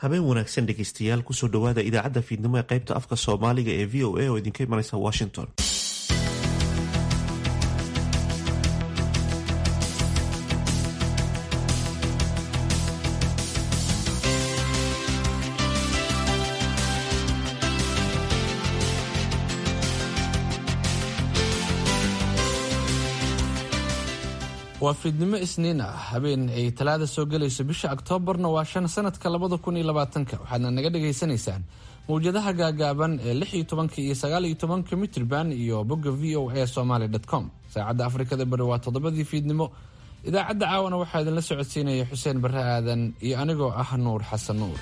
habeen wanaagsan dhegeystayaal kusoo dhowaada idaacadda fiidnimo ee qaybta afka soomaaliga ee v o a oo idinka imanaysa washington waa fiidnimo isniin ah habeen ay talaada soo gelayso bisha oktoobarna waa shan sanadka labada kun iyo labaatanka waxaadna naga dhagaysanaysaan mawjadaha gaagaaban ee lix iyo tobanka iyo sagaal iyo tobanka mitrban iyo bogga v o a somaly com saacadda afrikada bari waa toddobadii fiidnimo idaacadda caawana waxaa idinla socodsiinaya xuseen barre aadan iyo anigoo ah nuur xasan nuur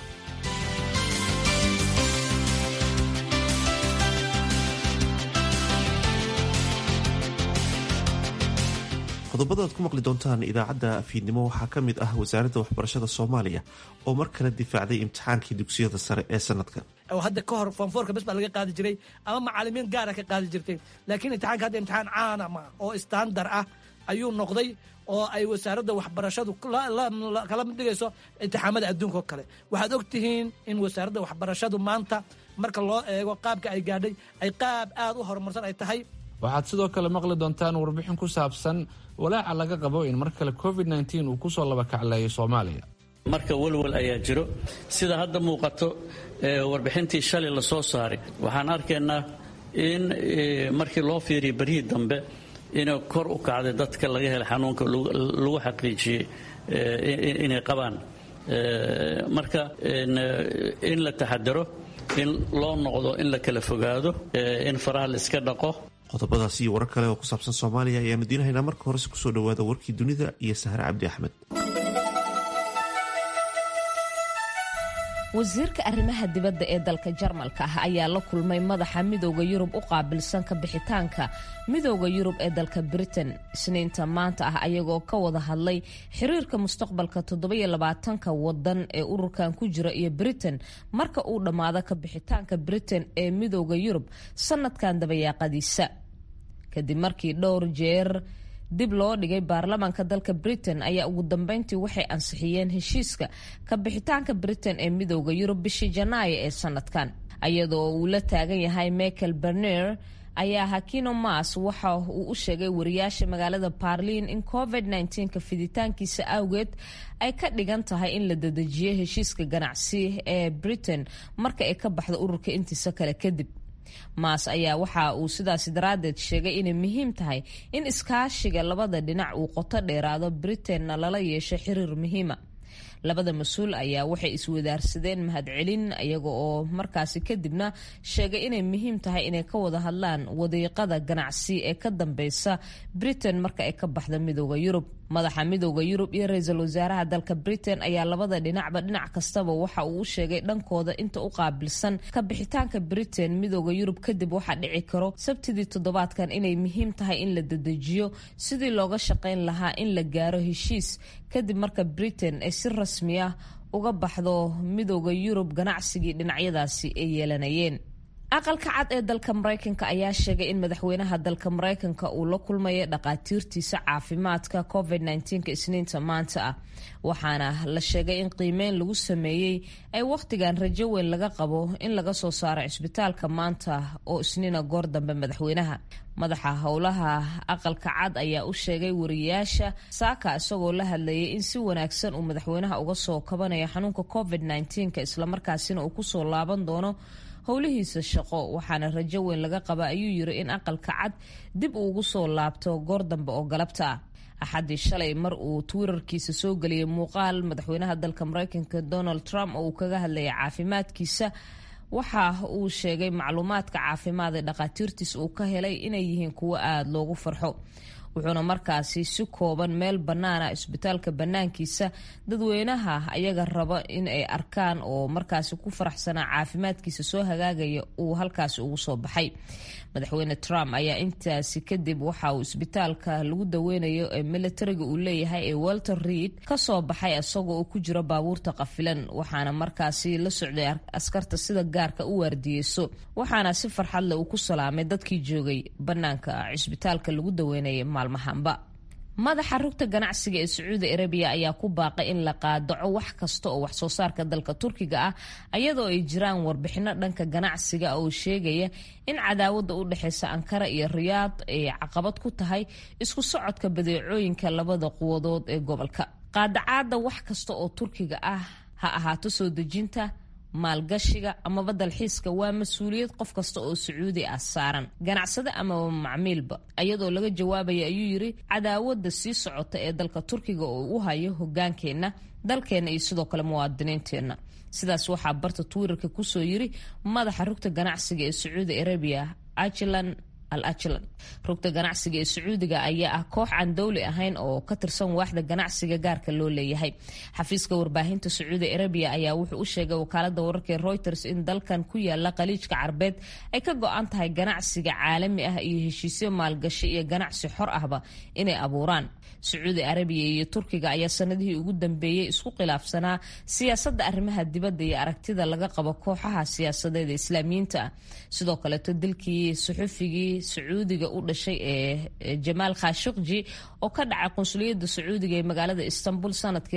qodobada aad ku maqli doontaan idaacadda fiidnimo waxaa ka mid ah wasaaradda waxbarashada soomaaliya oo mar kale difaacday imtixaankii dugsiyada sare ee sanadkan hadda ka hor foomfoorka bes baa laga qaadi jiray ama macalimiin gaara ka qaadi jirtay laakiin imtixaanka hadda imtixaan caana ma oo istandar ah ayuu noqday oo ay wasaaradda waxbarashadu kala mid dhigayso imtixaamada adduunka oo kale waxaad og tihiin in wasaaradda waxbarashadu maanta marka loo eego qaabka ay gaadhay ay qaab aad u horumarsan ay tahay waxaad sidoo kale maqli doontaan warbixin ku saabsan walaaca laga qabo in mar kale covid nteen uu kusoo labakacleeyo soomaaliya marka walwal ayaa jiro sida hadda muuqato warbixintii shalay la soo saaray waxaan arkaynaa in markii loo fiiriya beryihii dambe inay kor u kacday dadka laga helay xanuunka lagu xaqiijiyey inay qabaan marka in la taxadaro in loo noqdo in la kala fogaado in faraha la iska dhaqo qodobadaas iyo warar kale oo ku saabsan soomaaliya ayaanu diinahaynaa marka horese kusoo dhowaada warkii dunida iyo sahre cabdi axmed wasiirka arrimaha dibadda ee dalka jarmalka ah ayaa la kulmay madaxa midooda yurub u qaabilsan ka bixitaanka midooda yurub ee dalka britain isniinta maanta ah ayagoo ka wada hadlay xiriirka mustaqbalka toddobaiylabaatanka wadan ee ururkan ku jira iyo britain marka uu dhammaado ka bixitaanka britain ee midooda yurub sanadkan dabayaaqadiisa kadib markii dhowr jeer dib loo dhigay baarlamaanka dalka britain ayaa ugu dambeyntii waxay ansixiyeen heshiiska ka bixitaanka britain ee midooda yurub bishii janaayo ee sanadkan iyadoo uu la taagan yahay michael berner ayaa hakino mas waxa uu u sheegay wariyaasha magaalada barliin in covid ka fiditaankiisa awgeed ay ka dhigan tahay in la dedejiyo heshiiska ganacsi ee britain marka ay ka baxdo ururka intiisa kale kadib maas ayaa waxa uu sidaasi daraaddeed sheegay inay muhiim tahay in iskaashiga labada dhinac uu qoto dheeraado britainna lala yeesho xiriir muhiima labada mas-uul ayaa waxay iswadaarsadeen mahadcelin iyaga oo markaasi kadibna sheegay inay muhiim tahay inay ka wada hadlaan wadiiqada ganacsi ee ka dambeysa britain marka ay ka baxda midooda yurub madaxa midooda yurub iyo ra-iisul wasaaraha dalka britain ayaa labada dhinacba dhinac kastaba waxa uu u sheegay dhankooda inta u qaabilsan ka bixitaanka britain midooda yurub kadib waxaa dhici karo sabtidii toddobaadkan inay muhiim tahay in la dedejiyo sidii looga shaqayn lahaa in la gaaro heshiis kadib marka britain ay si rasmi ah uga baxdo midooda yurub ganacsigii dhinacyadaasi ay yeelanayeen aqalka cad ee dalka maraykanka ayaa sheegay in madaxweynaha dalka maraykanka uu la kulmayo dhaqaatiirtiisa caafimaadka covid isniinta maanta ah waxaana la sheegay in qiimeyn lagu sameeyey ay wakhtigan rajo weyn laga qabo in laga soo saaro cisbitaalka maanta oo isniina goor dambe madaxweynaha madaxa howlaha aqalka cad ayaa u sheegay wariyaasha saaka isagoo la hadlayay in si wanaagsan uu madaxweynaha uga soo kabanayo xanuunka covid islamarkaasina uu kusoo laaban doono howlihiisa shaqo waxaana rajo weyn laga qaba ayuu yiri in aqalka cad dib uu ugu soo laabto goor dambe oo galabta ah axaddii shalay mar uu twitterkiisa soo geliyay muuqaal madaxweynaha dalka maraykanka donald trump oo uu kaga hadlayay caafimaadkiisa waxa uu sheegay macluumaadka caafimaad ee dhakhaatiirtiis uu ka helay inay yihiin kuwo aada loogu farxo wuxuuna markaasi si kooban meel bannaana isbitaalka bannaankiisa dadweynaha ayaga raba in ay arkaan oo markaasi ku faraxsanaa caafimaadkiisa soo hagaagaya uu halkaasi ugu soo baxay madaxweyne trump ayaa intaasi kadib waxa uu isbitaalka lagu daweynayo ee militariga uu leeyahay ee walter reid kasoo baxay isagoo uu ku jiro baabuurta qafilan waxaana markaasi la socday askarta sida gaarka u waardiyeyso waxaana si farxadleh uu ku salaamay dadkii joogay bannaanka cisbitaalka lagu daweynayay maalmahanba madaxa rugta ganacsiga ee sacuudi arabiya ayaa ku baaqay in la qaadaco wax kasta oo wax soo saarka dalka turkiga ah ayadoo ay jiraan warbixino dhanka ganacsiga oo sheegaya in cadaawada u dhexeysa ankara iyo riyaad ay caqabad ku tahay isku socodka badeecooyinka labada quwadood ee gobolka qaadacaada wax kasta oo turkiga ah ha ahaato soo dejinta maalgashiga amaba dalxiiska waa mas-uuliyad qof kasta oo sacuudi ah saaran ganacsade amaba macmiilba iyadoo laga jawaabaya ayuu yiri cadaawada sii socota ee dalka turkiga oo u hayo hogaankeenna dalkeenna iyo sidoo kale muwaadiniinteenna sidaas waxaa barta twitter-ka kusoo yiri madaxa rugta ganacsiga ee sacuudi arabiya ajlan al ajlan rugta ganacsiga ee sacuudiga ayaa ah koox aan dowli ahayn oo ka tirsan waaxda ganacsiga gaarka loo leeyahay xafiiska warbaahinta sacuudi arabiya ayaa wuxuu u sheegay wakaalada wararka ee reuters in dalkan ku yaala khaliijka carbeed ay ka go-an tahay ganacsiga caalami ah iyo heshiisyo maalgashi iyo ganacsi xor ahba inay abuuraan sacuudi arabiya iyo turkiga ayaa sanadihii ugu dambeeyey isku khilaafsanaa siyaasadda arrimaha dibadda iyo aragtida laga qabo kooxaha siyaasadeed ee islaamiyiinta ah sidoo kaleeto dilkii suxufigii sacuudiga u dhashay ee jamaal khashukji oo ka dhacay qunsuliyadda sacuudiga ee magaalada istanbul sanadkii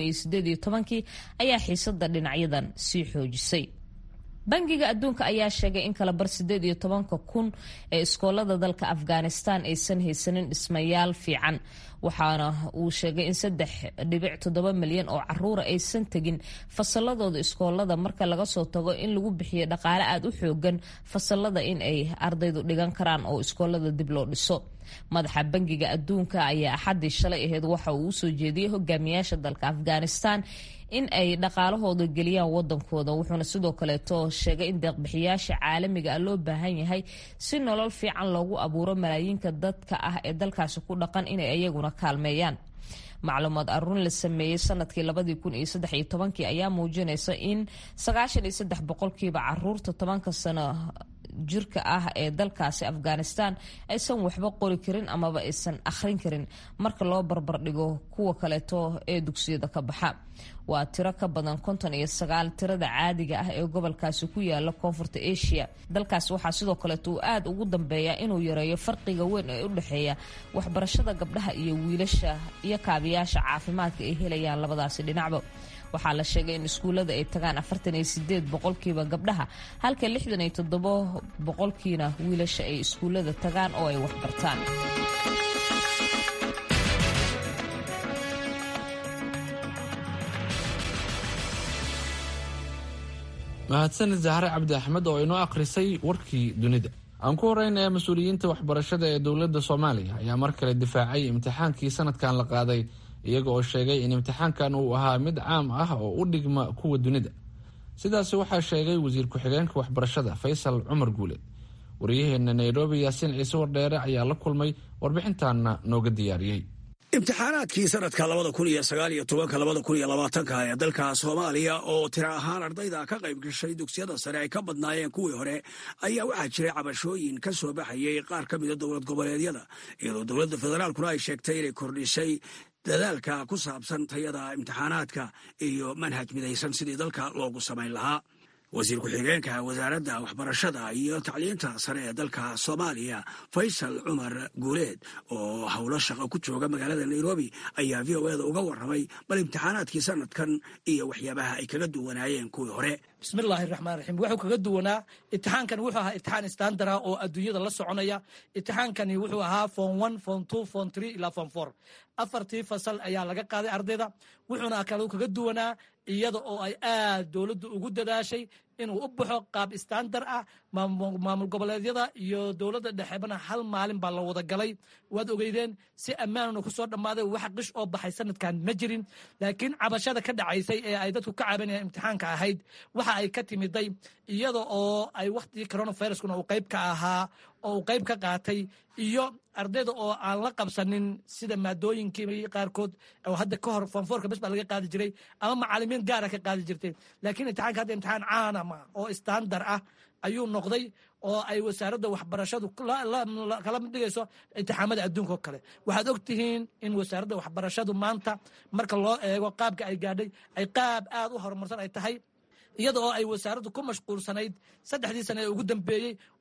kii ayaa xiisada dhinacyadan sii xoojisay bangiga adduunka ayaa sheegay in kala bar sideed iyo tobanka kun ee iskoolada dalka afghanistan aysan haysanin dhismayaal fiican waxaana uu sheegay in saddex dhibic toddoba milyan oo caruura aysan tegin fasaladooda iskoolada marka laga soo tago in lagu bixiyo dhaqaale aada u xoogan fasalada in ay ardaydu dhigan karaan oo iskoolada dib loo dhiso madaxa bangiga adduunka ayaa axaddii shalay aheyd waxa uu usoo jeediyey hogaamiyaasha dalka afghanistan in ay dhaqaalahooda geliyaan wadankooda wuxuuna sidoo kaleeto sheegay in deeqbixiyaasha caalamiga ah loo baahan yahay si nolol fiican loogu abuuro malaayiinka dadka ah ee dalkaasi ku dhaqan inay iyaguna kaalmeeyaan macluumaad aruun la sameeyey sanadkii labadii kun iyo saddex iyo tobankii ayaa muujinaysa in sagaashan iyo saddex boqolkiiba caruurta tobanka sano jirka ah ee dalkaasi afghanistan aysan waxba qori karin amaba aysan akhrin karin marka loo barbardhigo kuwa kaleeto ee dugsiyada ka baxa waa tiro ka badan konton iyo sagaal tirada caadiga ah ee gobolkaasi ku yaala koonfurta asia dalkaasi waxaa sidoo kaleeto uu aada ugu dambeeya inuu yareeyo farqiga weyn ee u dhexeeya waxbarashada gabdhaha iyo wiilasha iyo kaabiyaasha caafimaadka ay helayaan labadaasi dhinacba waxaa la sheegay in iskuullada ay tagaan afartan iyo sideed boqolkiiba gabdhaha halka lixdan iyo toddobo boqolkiina wiilasha ay iskuullada tagaan oo ay waxbartaan mahadsanid zahre cabdi axmed oo inoo akhrisay warkii dunida aan ku horeynaya mas-uuliyiinta waxbarashada ee dowladda soomaaliya ayaa mar kale difaacay imtixaankii sanadkan la qaaday iyaga oo sheegay in imtixaankan uu ahaa mid caam ah oo u dhigma kuwa dunida sidaasi waxaa sheegay wasiir ku-xigeenka waxbarashada faysal cumar guule wariyaheena nairobi yaasiin ciise wardheere ayaa la kulmay warbixintaana nooga diyaariyey imtixaanaadkii sanadka labada kun iyo sagaal iyo tobanka labada kun iyo labaatanka ee dalka soomaaliya oo tiro ahaan ardayda ka qayb gashay dugsiyada sare ay ka badnaayeen kuwii hore ayaa waxaa jiray cabashooyin ka soo baxayay qaar ka mida dowlad goboleedyada iyadoo dowladda federaalkuna ay sheegtay inay kordhisay dadaalka ku saabsan tayada imtixaanaadka iyo manhaj midaysan sidii dalka loogu samayn lahaa wasiir ku-xigeenka wasaaradda waxbarashada iyo tacliinta sare ee dalka soomaaliya faysal cumar guuleed oo howlo shaqo ku jooga magaalada nairobi ayaa v o eda uga warramay bal imtixaanaadkii sanadkan iyo waxyaabaha ay kaga duwanaayeen kuwii hore bismillaahi raxmaan raxiim wuxuu kaga duwanaa itixaankani wuxuu ahaa itixaan istandara oo adduunyada la soconaya itixaankani wuxuu ahaa fom one fom two fom three ilaa fom four afartii fasal ayaa laga qaaday ardayda wuxuuna kale kaga duwanaa iyada oo ay aad dowladdu ugu dadaashay inuu u baxo qaab istandar ah maamul goboleedyada iyo dowladda dhexebana hal maalin baa la wada galay waad ogeydeen si ammaanuna ku soo dhammaaday wax qish oo baxay sanadkan ma jirin laakiin cabashada ka dhacaysay ee ay dadku ka cabanayaan imtixaanka ahayd waxa ay ka timiday iyada oo ay wakhtigii coronaviruskuna uu qayb ka ahaa oo uu qayb ka qaatay iyo ardayda oo aan la qabsanin sida maadooyinkii qaarkood oo hadda ka hor fonfoorka bes baa laga qaadi jiray ama macalimiin gaara ka qaadi jirtay laakiin imtixaanka hadda imtixaan caana ma oo istandar ah ayuu noqday oo ay wasaaradda waxbarashadu kala dhigayso imtixaamada adduunka oo kale waxaad og tihiin in wasaaradda waxbarashadu maanta marka loo eego qaabka ay gaadhay ay qaab aad u horumarsan ay tahay iyada oo ay wasaaraddu ku mashquulsanayd saddexdii sane ee ugu dambeeyey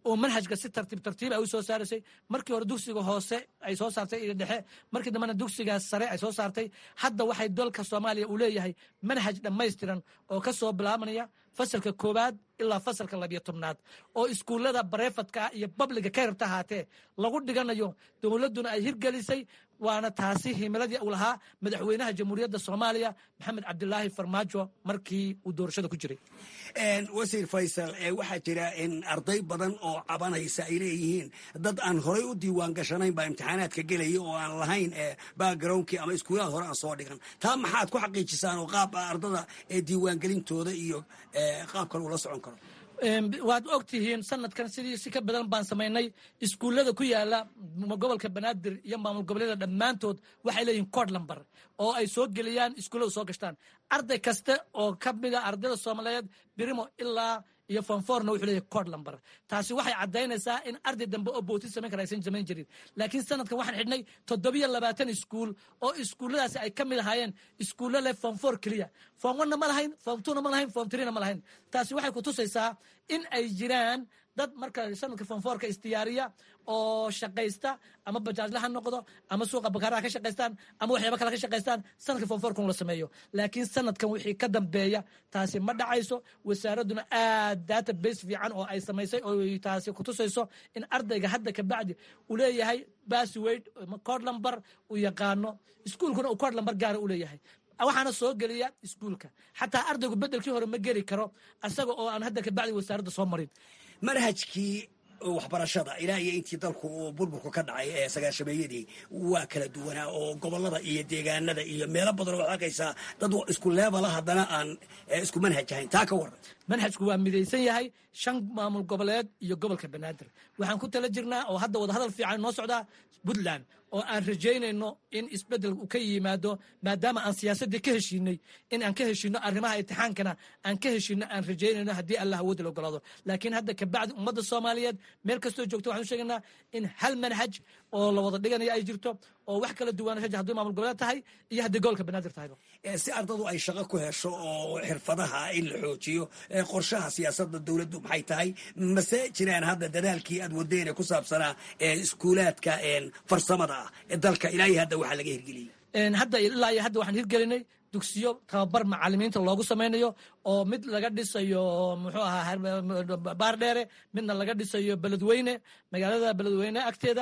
oo manhajka si tartiib tartiib ay u soo saaraysay markii hore dugsiga hoose ay soo saartay iyo dhexe markii dambena dugsigaas sare ay soo saartay hadda waxay dalka soomaaliya uu leeyahay manhaj dhammaystiran oo ka soo bilaabanaya fasalka koowaad ilaa fasalka labiyo tobnaad oo iskuullada bareefadka iyo babliga ka yarta ahaatee lagu dhiganayo dowladduna ay hirgelisay waana taasi himiladii uu lahaa madaxweynaha jamhuuriyadda soomaaliya maxamed cabdilaahi farmaajo markii uu doorashada ku jiray wasiir faysal waxaa jira in arday badan oo cabanaysa ay leeyihiin dad aan horay u diiwaan gashanayn baa imtixaanaadka gelaya oo aan lahayn backgroundkii ama iskuulaha hore aan soo dhigan taa maxaad ku xaqiijisaan oo qaab ardada diiwaangelintooda iyo qaabkan uu la socon karo waad og tihiin sanadkan sidii si ka badan baan samaynay iskuullada ku yaala gobolka banaadir iyo maamul goboleeda dhammaantood waxay leeyihin cod lamber oo ay soo geliyaan iskuullada soo gashtaan arday kasta oo ka mida ardayda soomaaliyeed birimo ilaa iyo fonforna wuxuu leeyahy cod lamber taasi waxay caddaynaysaa in arday dambe oo bootin samayn kara aysan samayn jirin laakiin sanadkan waxaan xidhnay toddobiyo labaatan iskuul oo iskuulladaasi ay ka mid ahaayeen iskuullo leh fonfor keliya fom onna ma lahayn fom tuna ma lahayn fom trina ma lahayn taasi waxay ku tusaysaa in ay jiraan dad marka sanadka fonforka isdiyaariya oo shaqaysta ama bajaajla ha noqdo ama suuqa bakaaraha ka shaqaystaan ama waxyaaba kale ka shaqaystaan sanadka fonforka un la sameeyo laakiin sanadkan wixii ka dambeeya taasi ma dhacayso wasaaradduna aad database fiican oo ay samaysay oo taasi kutusayso in ardayga hadda kabacdi uu leeyahay basswade cod lamber uu yaqaano iskuulkuna uu cod lamber gaara u leeyahay waxaana soo geliya iskuulka xataa ardaygu bedelkii hore ma geli karo asaga oo aan hadda kabacdi wasaaradda soo marin manhajkii waxbarashada ilaa iyo intii dalku uu burburku ka dhacay ee sagaashameeyadii waa kala duwanaa oo gobolada iyo deegaanada iyo meelo badan oo arkaysaa dad isku leebala haddana aan isku manhaj ahayn taa ka waran manhajku waa midaysan yahay shan maamul goboleed iyo gobolka banaadir waxaan ku tala jirnaa oo hadda wadahadal fiican noo socdaa puntland oo aan rajaynayno in isbedel uu ka yimaado maadaama aan siyaasaddii ka heshiinay in aan ka heshiino arrimaha imtixaankana aan ka heshiino aan rajaynayno haddii allah awoodda la ogolaado laakiin hadda kabacdi ummadda soomaaliyeed meel kastoo joogto waxaan u sheegaynaa in hal manhaj oo la wada dhiganayo ay jirto oo wax kala duwanasha haddii maamul goboleed tahay iyo haddii gobolka banaadir tahayba si ardadu ay shaqo ku hesho oo xirfadaha in la xoojiyo qorshaha siyaasadda dowladdu maxay tahay mase jiraan hadda dadaalkii aad wadeen ee ku saabsanaa iskuulaadka farsamada ah ee dalka ilaa iyo hadda waxaa laga hirgeliyey hadda ilaa iyo hadda waxaan hirgelinay dugsiyo tababar macalimiinta loogu samaynayo oo mid laga dhisayo muxuu ahaa baardheere midna laga dhisayo beledweyne magaalada beledweyne agteeda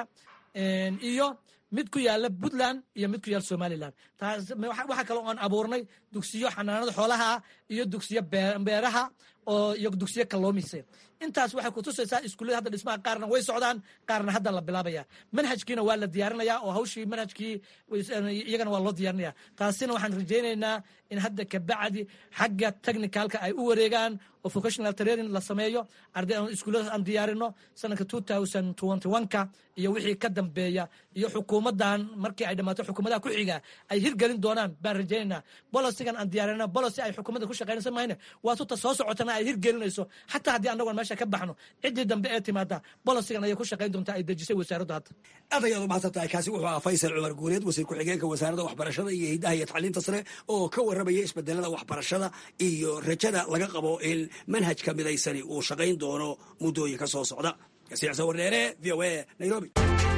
iyo mid ku yaala puntland iyo mid ku yaala somalilan taas waxaa kaloo aan abuurnay dugsiyo xanaanada xoolaha ah iyo dugsiyo beeraha oo iyo dugsiyo kalluumaysa intaas waxay kutusaysaa iskuullada hadda dhismaha qaarna way socdaan qaarna hadda la bilaabaya manhajkiina waa la diyaarinaya oo hawshii manhajkii iyagana waa loo diyaarinaya taasina waxaan rajaynaynaa in hadda kabacdi xagga technicalka ay u wareegaan oo vocational training la sameeyo arday iskuullada aan diyaarino sanadka two thousand twenty one-ka iyo wixii ka dambeeya iyo xukuumaddan markii ay dhammaato xukuumadaha ku xiga ay hirgelin doonaan baan rajaynaynaa bolosigan aan diyaarino bolosi ay xukuumadda ku shaqaynaysa mahayne waa tuta soo socotana ay hirgelinayso xataa haddii annagoon meesha ka baxno ciddii dambe ee timaada bolosigan ayay ku shaqayn doontaa ay dejisay wasaaraddu hadda aad ayaad u mahadsan tahay kaasi wuxuu ahaa faysal cumar guuleed wasiir ku-xigeenka wasaaradda waxbarashada iyo hiddaha iyo tacliinta sare oo ka warramaya isbedelada waxbarashada iyo rajada laga qabo in manhajka midaysani uu shaqayn doono muddooyin ka soo socda kasiicsa wardheere v o a nairobi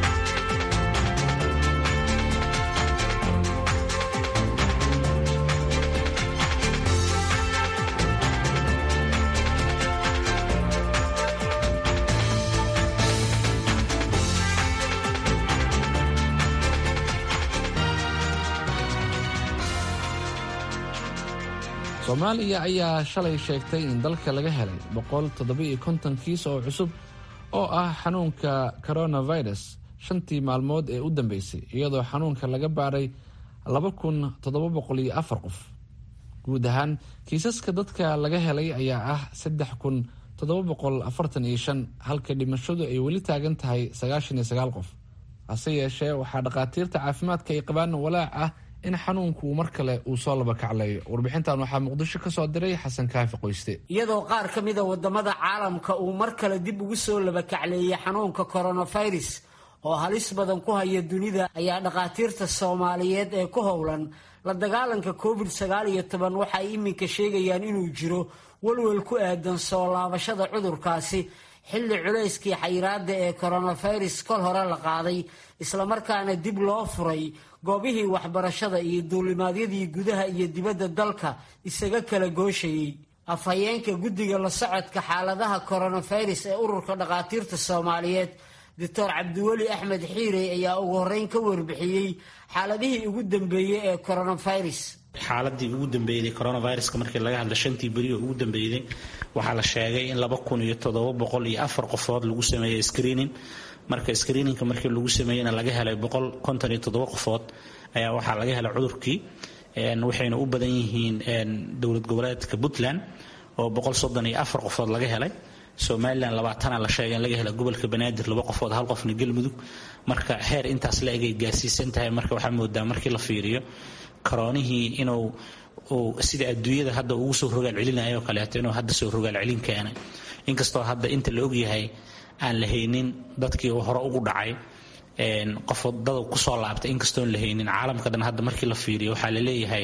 soomaaliya ayaa shalay sheegtay in dalka laga helay boqol toddobiiyo konton kiis oo cusub oo ah xanuunka coronavirus shantii maalmood ee u dambeysay iyadoo xanuunka laga baaray laba kun toddoba boqol iyo afar qof guud ahaan kiisaska dadka laga helay ayaa ah saddex kun toddoba boqol afartan iyo shan halka dhimashadu ay weli taagan tahay sagaashan iyo sagaal qof hase yeeshee waxaa dhakhaatiirta caafimaadka ay qabaan walaac ah in xanuunku mar kale uu soo laba kaclayo warbixintan waxaa muqdisho ka soo diray xasan kaafi qoyste iyadoo qaar ka mida wadamada caalamka uu mar kale dib ugu soo laba kacleeyay xanuunka coronavirus oo halis badan ku haya dunida ayaa dhakhaatiirta soomaaliyeed ee ku howlan la dagaalanka covid sagaal iyo toban waxa ay iminka sheegayaan inuu jiro walwal ku aadan soo laabashada cudurkaasi xilli culayskii xayiraadda ee koronafirus kol hore la qaaday islamarkaana dib loo furay goobihii waxbarashada iyo duulimaadyadii gudaha iyo dibadda dalka isaga kala gooshayey afhayeenka guddiga la socodka xaaladaha koronafirus ee ururka dhakhaatiirta soomaaliyeed doctor cabdiweli axmed xiirey ayaa ugu horreyn ka warbixiyey xaaladihii ugu dambeeyey ee koronafirus xaaladii ugu dambeeyday coronaviruska markii laga hadla shantii beri oo ugu dambeeyday waxaa la sheegay in laba kun iyo toddoba boqol iyo afar qofood lagu sameeyey screening marka screeningka markii lagu sameeyeyna laga helay boqol konton iyo toddoba qofood ayaa waxaa laga helay cudurkii waxayna u badan yihiin dowlad goboleedka puntland oo boqol soddon iyo afar qofood laga helay somalilan labaatana la sheegay in laga hela gobolka banaadir laba qofood hal qofna galmudug marka heer intaas la egay gaarsiisan tahay marka waxaa moodaa markii la fiiriyo karoonihii inuu uu sida adduunyada hadda ugu soo rogaal celinayo kaleeto inuu hadda soo rogaal celin keenay inkastoo hadda inta la ogyahay aan la haynin dadkii hore ugu dhacay qof dada kusoo laabtay inkastoon la haynin caalamka dhan hadda markii la fiiriyo waxaa la leeyahay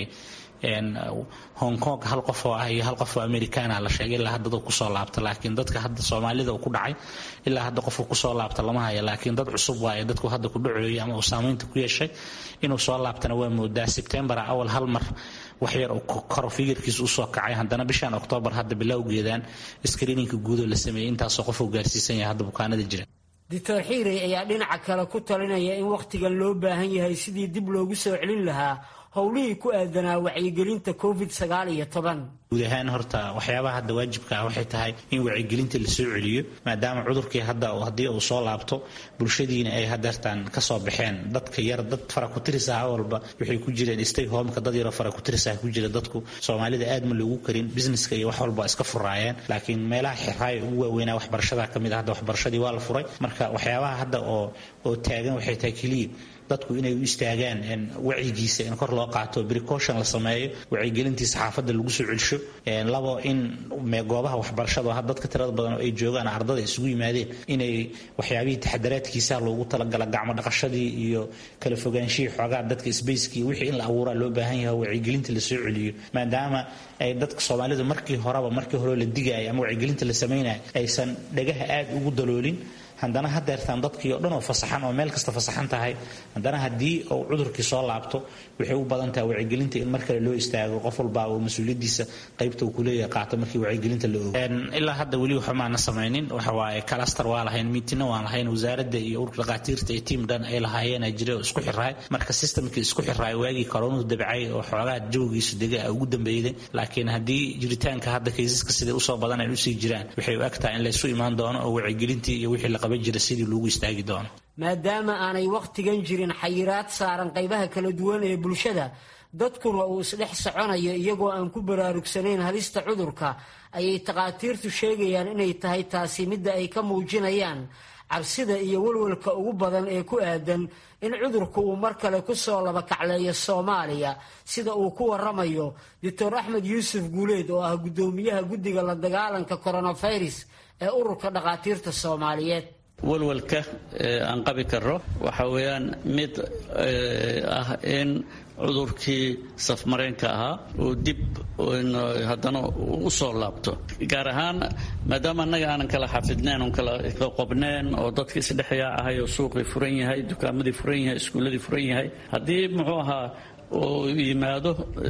hong kong hal qof oo ah iyo hal qof oo americana la sheegay ilaa hadda dad kusoo laabta laakiin dadka hadda soomaalida uu ku dhacay ilaa hadda qofka kusoo laabta lama haya laakiin dad cusub waaye dadku hadda ku dhaceeyay ama uu saamaynta ku yeeshay inuu soo laabtana waa moodaa sebtembar awal hal mar wax yar koro figirkiisa usoo kacay haddana bishan oktoobar hadda bilowgeedaan screeninka guudoo la sameeyey intaasoo qof uu gaarsiisan yahay hadda bukaanada jira doctor xiirey ayaa dhinaca kale ku talinaya in wakhtigan loo baahan yahay sidii dib loogu soo celin lahaa howlihii ku aadanaa wacyigelinta covid sagaal iyo toban guud ahaan horta waxyaabaha hadda waajibka ah waxay tahay in wacyigelinta la soo celiyo maadaama cudurkii hadda haddii uu soo laabto bulshadiina ay hadeertaan kasoo baxeen dadka yar dad faraku-tiris ah walba waxay ku jireen stay homeka dad yaroo faraku-tiris ah ku jira dadku soomaalida aad ma loogu karin businesska iyo wax walba iska furaayeen laakiin meelaha xiraaya ugu waaweynaa waxbarashada kamid ah hadda waxbarashadii waa la furay marka waxyaabaha hadda oo oo taagan waxay tahay keliya dadku inay u istaagaan wacyigiisa in kor loo qaato precaution la sameeyo wacyigelintii saxaafadda lagu soo celsho labo in goobaha waxbarashada dadka tirada badan oo ay joogaan ardada isugu yimaadeen inay waxyaabihii taxadaraadkiisa loogu talagala gacmo dhaqashadii iyo kala fogaanshihii xoogaa dadka sbaceki iyo wixii in la abuuraa loo baahan yahay wacyigelinta la soo celiyo maadaama ay dadka soomaalidu markii horeba markii hore la digaya ama wacyigelinta la samaynayo aysan dhagaha aad ugu daloolin haddana hadeertaan dadkii oo dhan oo fasaxan oo meel kasta fasaxan tahay haddana haddii uu cudurkii soo laabto waxay u badan tahay wacyigelinta in mar kale loo istaago qof walba uu mas-uuliyadiisa qaybta uu kuleeyahay qaato markii wacyigelinta la ogo ilaa hadda weli waxa maana samaynin waxa waaye kalastar waa lahayn miitina waan lahayn wasaaradda iyo ururka dhakhaatiirta iyo tiim dhan ay lahaayeen jira oo isku xiraay marka systemkii isku xiraay waagii koronuhu dabcay oo xoogaa jawigiisu dega ugu dambeeyday laakiin haddii jiritaanka hadda kaysaska siday usoo badan ay usii jiraan waxay u egtahay in laysu imaan doono oo wacyigelintii iyo wixii la qaban jira sidii loogu istaagi doono maadaama aanay wakhtigan jirin xayiraad saaran qaybaha kala duwan ee bulshada dadkuna uu isdhex soconayo iyagoo aan ku baraarugsanayn halista cudurka ayay takhaatiirtu sheegayaan inay tahay taasi midda ay ka muujinayaan cabsida iyo walwalka ugu badan ee ku aadan in cudurku uu mar kale ku soo labakacleeyo soomaaliya sida uu ku waramayo doctor axmed yuusuf guuleed oo ah guddoomiyaha guddiga la dagaalanka coronafirus ee ururka dhakhaatiirta soomaaliyeed walwalka aan qabi karo waxa weeyaan mid ah in cudurkii safmareenka ahaa uu dib haddana u soo laabto gaar ahaan maadaama annaga aanan kala xafidnayn oon kala qobneen oo dadka isdhexyaa ahay oo suuqii furan yahay dukaamadii furan yahay iskuulladii furan yahay haddii muxuu ahaa oo yimaado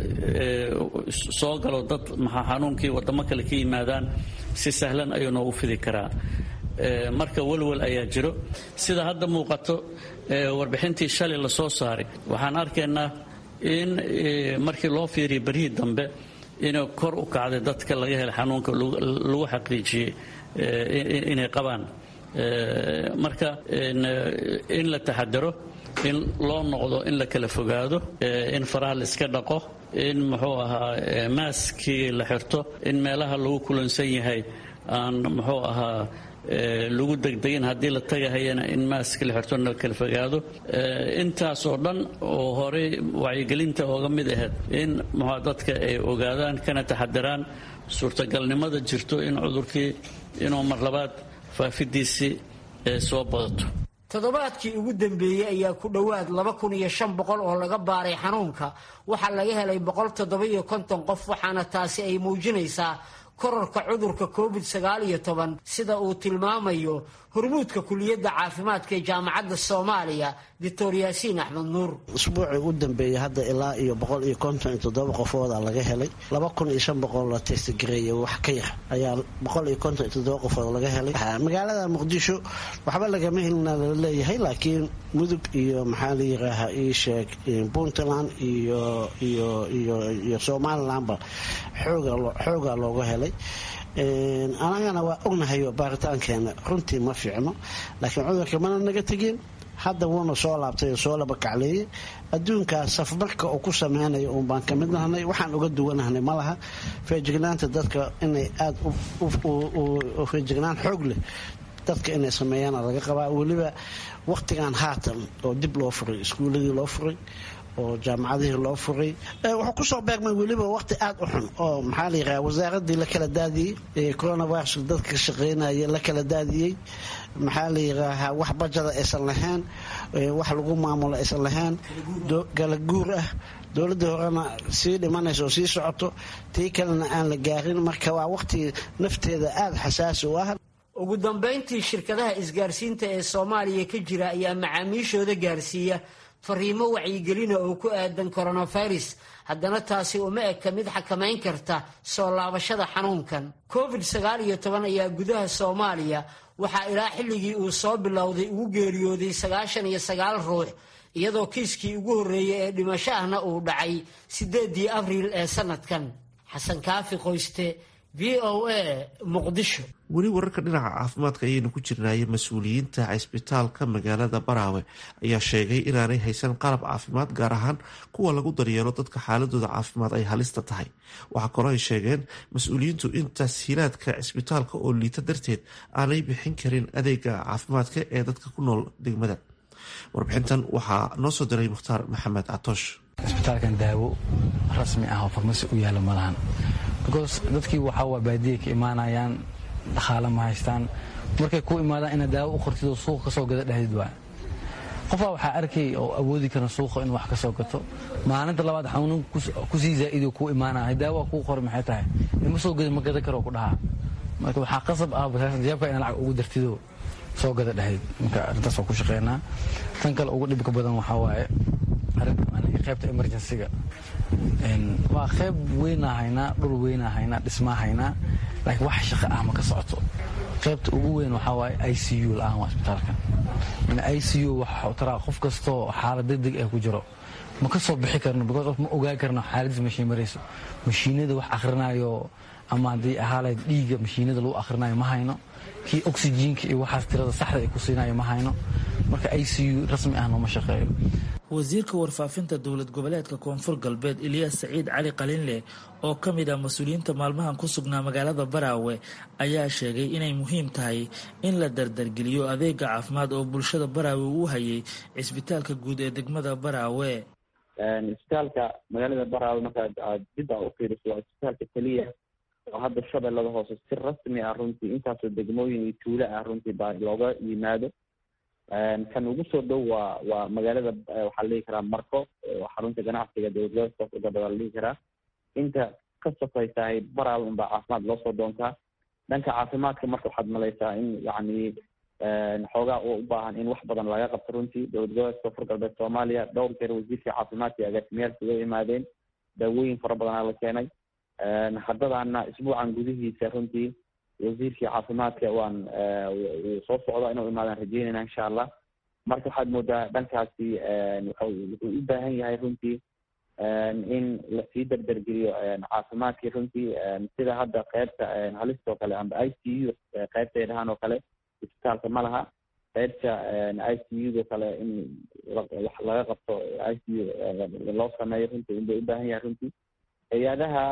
soo galo dad maxaa xanuunkii wadamo kale ka yimaadaan si sahlan ayuu noogu fidi karaa marka walwal ayaa jiro sida hadda muuqato warbixintii shalay la soo saaray waxaan arkaynaa in markii loo fiiriya berihii dambe inay kor u kacday dadka laga helay xanuunka lagu xaqiijiyey inay qabaan marka in la taxadaro in loo noqdo in la kala fogaado in faraha la iska dhaqo in muxuu ahaa maaskii la xirto in meelaha lagu kulansan yahay aan muxuu ahaa lagu degdegin haddii la tagahayana in maaska la xirto la kala fogaado intaas oo dhan oo horey wacyigelinta ooga mid ahayd in muxua dadka ay ogaadaan kana taxadiraan suurtagalnimada jirto in cudurkii inuu mar labaad faafidiisii soo badato toddobaadkii ugu dambeeyey ayaa ku dhowaad laba kun iyo shan boqol oo laga baaray xanuunka waxaa laga helay boqol toddoba iyo konton qof waxaana taasi ay muujinaysaa kororka cudurka covid sagaal iyo toban sida uu tilmaamayo hormuudka kuliyadda caafimaadka ee jaamacadda soomaaliya doctor yaasiin axmed nuur usbuucii u dambeeyey hadda ilaa iyo boqol iyo konton iyo toddoba qofooda laga helay laba kun iyo shan boqol la testgareeyay wax ka yar ayaa boqol iyo konton iyo toddoba qofood laga helay magaalada muqdisho waxba lagama helina lala leeyahay laakiin mudug iyo maxaa la yiraahaa ii sheeg puntland iyo iyo iyo iyo somalilandba xooga xoogaa looga helay anagana waa ognahayo baaritaankeena runtii ma fiicno laakiin cudurka mana naga tegin hadda wuuna soo laabtay oo soo laba kacleeyey adduunkaas safmarka oo ku sameynayo uun baan ka mid nahnay waxaan uga duwanahnay ma laha feejignaanta dadka inay aada feejignaan xoog leh dadka inay sameeyaana laga qabaa weliba waqtigan haatan oo dib loo furay iskuuladii loo furay oo jaamacadihii loo furay wuxuu kusoo beegmay weliba waqti aada u xun oo maxaa la yiraha wasaaradii la kala daadiyey coronavirus dadka ka shaqeynaya la kala daadiyey maxaa la yiraahaa wax bajada aysan lahayn wax lagu maamulo aysan lahayn kala guur ah dowladda horena sii dhimanaysa oo sii socoto tii kalena aan la gaarin marka waa waqti nafteeda aada xasaasi u ah ugu dambayntii shirkadaha isgaarsiinta ee soomaaliya ka jira ayaa macaamiishooda gaarsiiya fariimo wacyigelina oo ku aadan coronavirus haddana taasi uma eka mid xakamayn karta soo laabashada xanuunkan covid sagaal iyo toban ayaa gudaha soomaaliya waxaa ilaa xilligii uu soo bilowday ugu geeriyooday sagaashan iyo sagaal ruux iyadoo kiiskii ugu horreeyey ee dhimasho ahna uu dhacay siddeedii abriil ee sanadkan xasan kaafi qoyste v o a muqdisho weli wararka dhinaca caafimaadka ayaynu ku jirnaaye mas-uuliyiinta cisbitaalka magaalada baraawe ayaa sheegay inaanay haysan qalab caafimaad gaar ahaan kuwa lagu daryeelo dadka xaaladooda caafimaad ay halista tahay waxaa kaloo ay sheegeen mas-uuliyiintu in tashiilaadka cisbitaalka oo liita darteed aanay bixin karin adeega caafimaadka ee dadka ku nool degmada warbixintan waxaa noo soo diray mukhtaar maxamed catoosh cisbitaalkan daawo rasmi ah oo farmasi u yaala malahan because dadkii waxaa waa baadiya ka imaanayaan dhaqaale ma haystaan markay ku imaadaan inaad daawo u qortidoo suuqa kasoo gada dhahdid waa qofaa waxaa arkay oo awoodi kara suuqa inuu wax ka soo gato maalinta labaad xanuun kusii zaa'idoo kuu imaanaya daawa kuu qori maxay tahay ima soo gada ma gada karoo ku dhahaa marka waxaa qasab ah jaabka ina lacag ugu dartidoo soo gada dhahayd marka arrintaas waa ku shaqeynaa tan kale ugu dhibka badan waxaa waaye qaybta emergencyga waa qayb weynaa haynaa dhul weynaa haynaa dhismaa haynaa laakiin wax shaqo ah ma ka socoto qaybta ugu weyn waxaa waaye i c u la-aan waa isbitaalka i c u waxa taraa qof kastoo xaalad degdeg ah ku jiro ma ka soo bixi karno because of ma ogaa karno xaaladiis mashiin marayso mashiinada wax akhrinayo ama haddii ahaalayd dhiigga mashiinada lagu akhrinayo ma hayno kii oxyjiinka iyo waxaas tirada saxda ay ku siinayo ma hayno marka i c u rasmi ah nooma shaqeeyo wasiirka warfaafinta dowlad goboleedka koonfur galbeed ilyaas saciid cali qalinleh oo ka mid ah mas-uuliyiinta maalmahan ku sugnaa magaalada baraawe ayaa sheegay inay muhiim tahay in la dardargeliyo adeega caafimaad oo bulshada baraawe uu hayay cisbitaalka guud ee degmada baraawe isbitaalka magaalada baraawe markaad aad dib a ufiiriso waa isbitaalka keliya oo hadda shabeellada hoose si rasmi ah runtii intaasoo degmooyin iyo tuulo ah runtii baa looga yimaado kan ugu soo dhow waa waa magaalada waxaa la dhihi karaa marko xarunta ganacsiga dowladgoboleedka la dhihi karaa inta ka sokaysahay baraawe unbaa caafimaad loo soo doontaa dhanka caafimaadka marka waxaad malaysaa in yacni xoogaa u baahan in wax badan laga qabto runtii dowlad goboleedka koonfur galbeed soomaaliya dhowr jeer wasiirka caafimaadka iyo agaasimayaalka uga yimaadeen daawooyin fara badanaa la keenay haddadaana isbuucan gudihiisa runtii wasiirkii caafimaadka waan wuu soo socda inuu imaadaan rajeynayna insha allah marka waxaad moodaa dhankaasi wuxuu u baahan yahay runtii in lasii dardargeliyo caafimaadkii runtii sida hadda qeybta halistoo kale amba i c u qeybtay dhahaan oo kale isbitaalka ma laha qeybta i c u do kale in wax laga qabto i c u loo sameeyo runtii unbay u baahan yahay runtii hay-adaha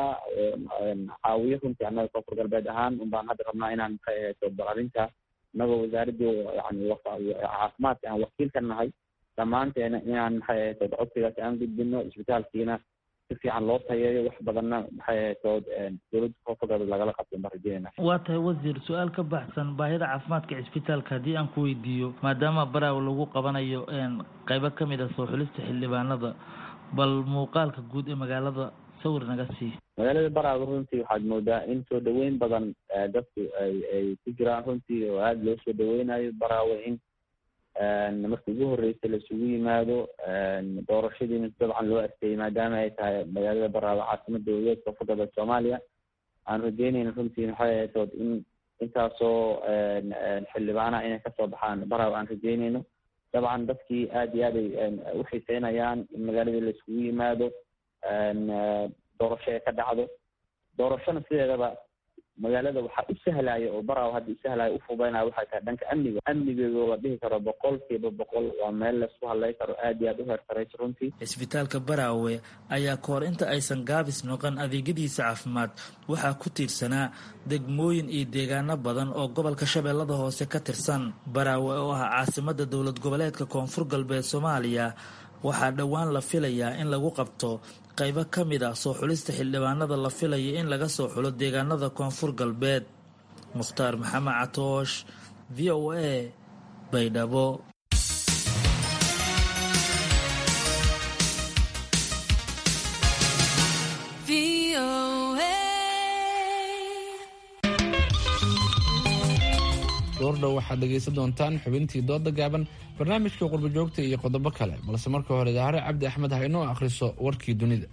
caawiyo runtii annaga koonfur galbeed ahaan unbaan hadda rabnaa inaan maxay ahayto bal arrinta inagoo wasaaradii yani caafimaadka aan wakiil ka nahay dhammaanteena inaan maxay ahayto codsigaas aan gudbino isbitaalkiina si fiican loo tayeeyo wax badanna maxay ahayto dowladda koonfur galbeed lagala qabto baan rajeynayna waa tahay wasiir su-aal ka baxsan baahida caafimaadka cisbitaalka haddii aan ku weydiiyo maadaama baraaw lagu qabanayo qaybo ka mid ah soo xulista xildhibaanada bal muuqaalka guud ee magaalada sawir naga sii magaalada baraawe runtii waxaad moodaa in soo dhaweyn badan dadku ay ay ku jiraan runtii oo aada loo soo dhaweynayo baraawe in markii ugu horreysay laisugu yimaado doorashadiina dabcan loo asteeyey maadaama ay tahay magaalada baraawe caasimada dowladeed koonfur galbeed soomaaliya aan rajeynayna runtii maxay ahaytood in intaasoo xildhibaanaha inay kasoo baxaan baraawe aan rajeynayno dabcan dadkii aada iyo aad ay u xiiseynayaan in magaaladii laiskugu yimaado doorasho ay ka dhacdo doorashona sideedaba magaalada waxaa u sahlaya oo baraaw hadda usahlaya ufudaynaya waxay tahay dhanka amniga amnigeedu la dhihi karo boqol kiiba boqol waa meel laisku hadlay karo aada iyo aada u heertarayso runtii cisbitaalka baraawe ayaa kahor inta aysan gaabis noqon adeegyadiisa caafimaad waxaa ku tiirsanaa degmooyin iyo deegaano badan oo gobolka shabeellada hoose ka tirsan baraawe oo ah caasimada dowlad goboleedka koonfur galbeed soomaaliya waxaa dhowaan la filayaa in lagu qabto qaybo ka mid ah soo xulista xildhibaanada la filaya in laga soo xulo deegaanada koonfur galbeed mukhtaar maxamed catoosh v o a baydhabo goordhow waxaad dhegaysan doontaan xubintii dooda gaaban barnaamijka qurbojoogta iyo qodobo kale balse marka hore dahare cabdi axmed ha inoo akhriso warkii dunida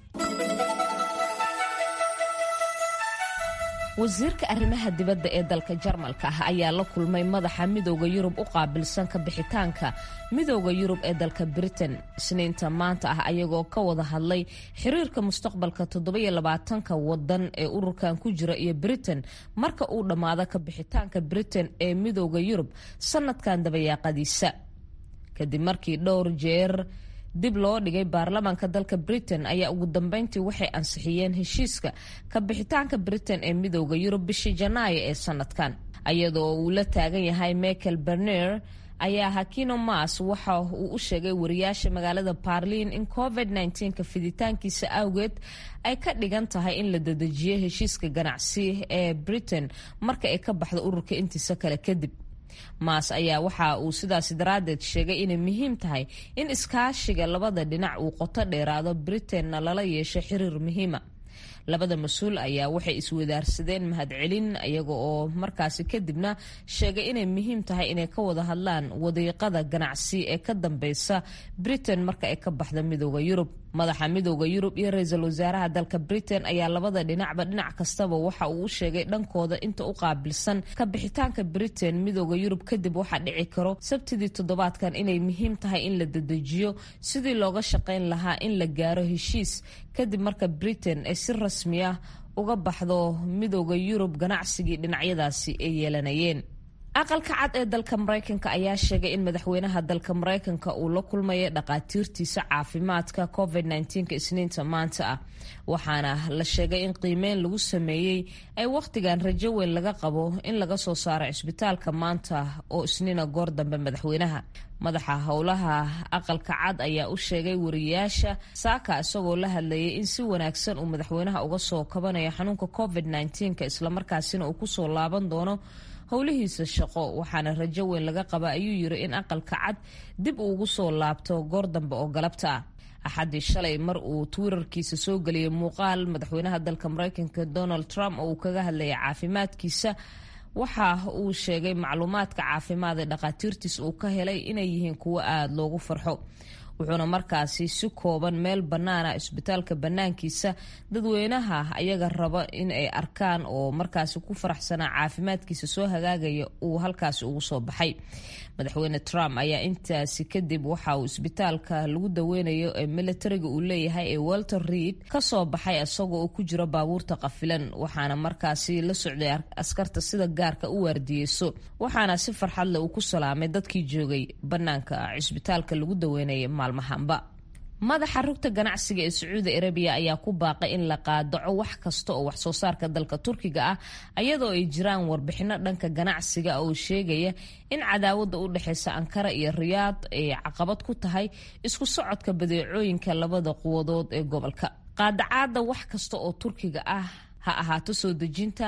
wasiirka arrimaha dibadda ee dalka jarmalka ah ayaa la kulmay madaxa midooda yurub u qaabilsan ka bixitaanka midooda yurub ee dalka britain isniinta maanta ah ayagoo ka wada hadlay xiriirka mustaqbalka toddobaiylabaatanka wadan ee ururkan ku jira iyo britain marka uu dhammaado ka bixitaanka britain ee midooda yurub sanadkan dabayaaqadiisa kadib markii dhowr jeer dib loo dhigay baarlamaanka dalka britain ayaa ugu dambeyntii waxay ansixiyeen heshiiska ka bixitaanka britain ee midooda yurub bishii janaayo ee sanadkan iyadoo uu la taagan yahay michael berner ayaa hakino mas waxa uu u sheegay wariyaasha magaalada barliin in covid ka fiditaankiisa awgeed ay ka dhigan tahay in la dedejiyo heshiiska ganacsi ee britain marka ay ka baxdo ururka intiisa kale kadib maas ayaa waxa uu sidaasi daraaddeed sheegay inay muhiim tahay in iskaashiga labada dhinac uu qoto dheeraado britainna lala yeesho xiriir muhiima labada mas-uul ayaa waxay iswadaarsadeen mahadcelin iyaga oo markaasi kadibna sheegay inay muhiim tahay inay ka wada hadlaan wadiiqada ganacsi ee ka dambeysa britain marka ay ka baxda midooda yurub madaxa midooda yurub iyo ra-iisul wasaaraha dalka britain ayaa labada dhinacba dhinac kastaba waxa uu u sheegay dhankooda inta u qaabilsan ka bixitaanka britain midooda yurub kadib waxaa dhici karo sabtidii toddobaadkan inay muhiim tahay in la dedejiyo sidii looga shaqayn lahaa in la gaaro heshiis kadib marka britain ay si rasmi ah uga baxdo midooda yurub ganacsigii dhinacyadaasi ay yeelanayeen aqalka cad ee dalka mareykanka ayaa sheegay in madaxweynaha dalka mareykanka uu la kulmaya dhaqaatiirtiisa caafimaadka covid isniinta maanta ah waxaana la sheegay in qiimeyn lagu sameeyey ay wakhtigan rajo weyn laga qabo in laga soo saaro cisbitaalka maanta oo isniina goor dambe madaxweynaha madaxa howlaha aqalka cad ayaa u sheegay wariyaasha saaka isagoo la hadlayay in si wanaagsan uu madaxweynaha uga soo kabanayo xanuunka covid islamarkaasina uu kusoo laaban doono howlihiisa shaqo waxaana rajo weyn laga qaba ayuu yiri in aqalka cad dib uu ugu soo laabto goor dambe oo galabta ah axaddii shalay mar uu twitterkiisa soo geliyay muuqaal madaxweynaha dalka mareykanka donald trump oo uu kaga hadlayay caafimaadkiisa waxa uu sheegay macluumaadka caafimaad ee dhakhaatiirtiisa uu ka helay inay yihiin kuwo aada loogu farxo wuxuuna markaasi si kooban meel bannaana isbitaalka bannaankiisa dadweynaha ayaga raba in ay arkaan oo markaasi ku faraxsanaa caafimaadkiisa soo hagaagaya uu halkaasi ugu soo baxay madaxweyne trump ayaa intaasi kadib waxa uu isbitaalka lagu daweynayo ee militariga uu leeyahay ee walter reid kasoo baxay isagoo uu ku jiro baabuurta qafilan waxaana markaasi la socday askarta sida gaarka u waardiyeyso waxaana si farxadle uu ku salaamay dadkii joogay bannaanka cisbitaalka lagu daweynaya maalmahanba madaxa rugta ganacsiga ee sacuudi arabiya ayaa ku baaqay in la qaadaco wax kasta oo waxsoo saarka dalka turkiga ah ayadoo ay jiraan warbixino dhanka ganacsiga oo sheegaya in cadaawada u dhexeysa ankara iyo riyaad ay caqabad ku tahay isku socodka badeecooyinka labada quwadood ee gobolka qaadacaada wax kasta oo turkiga ah ha ahaato soo dejinta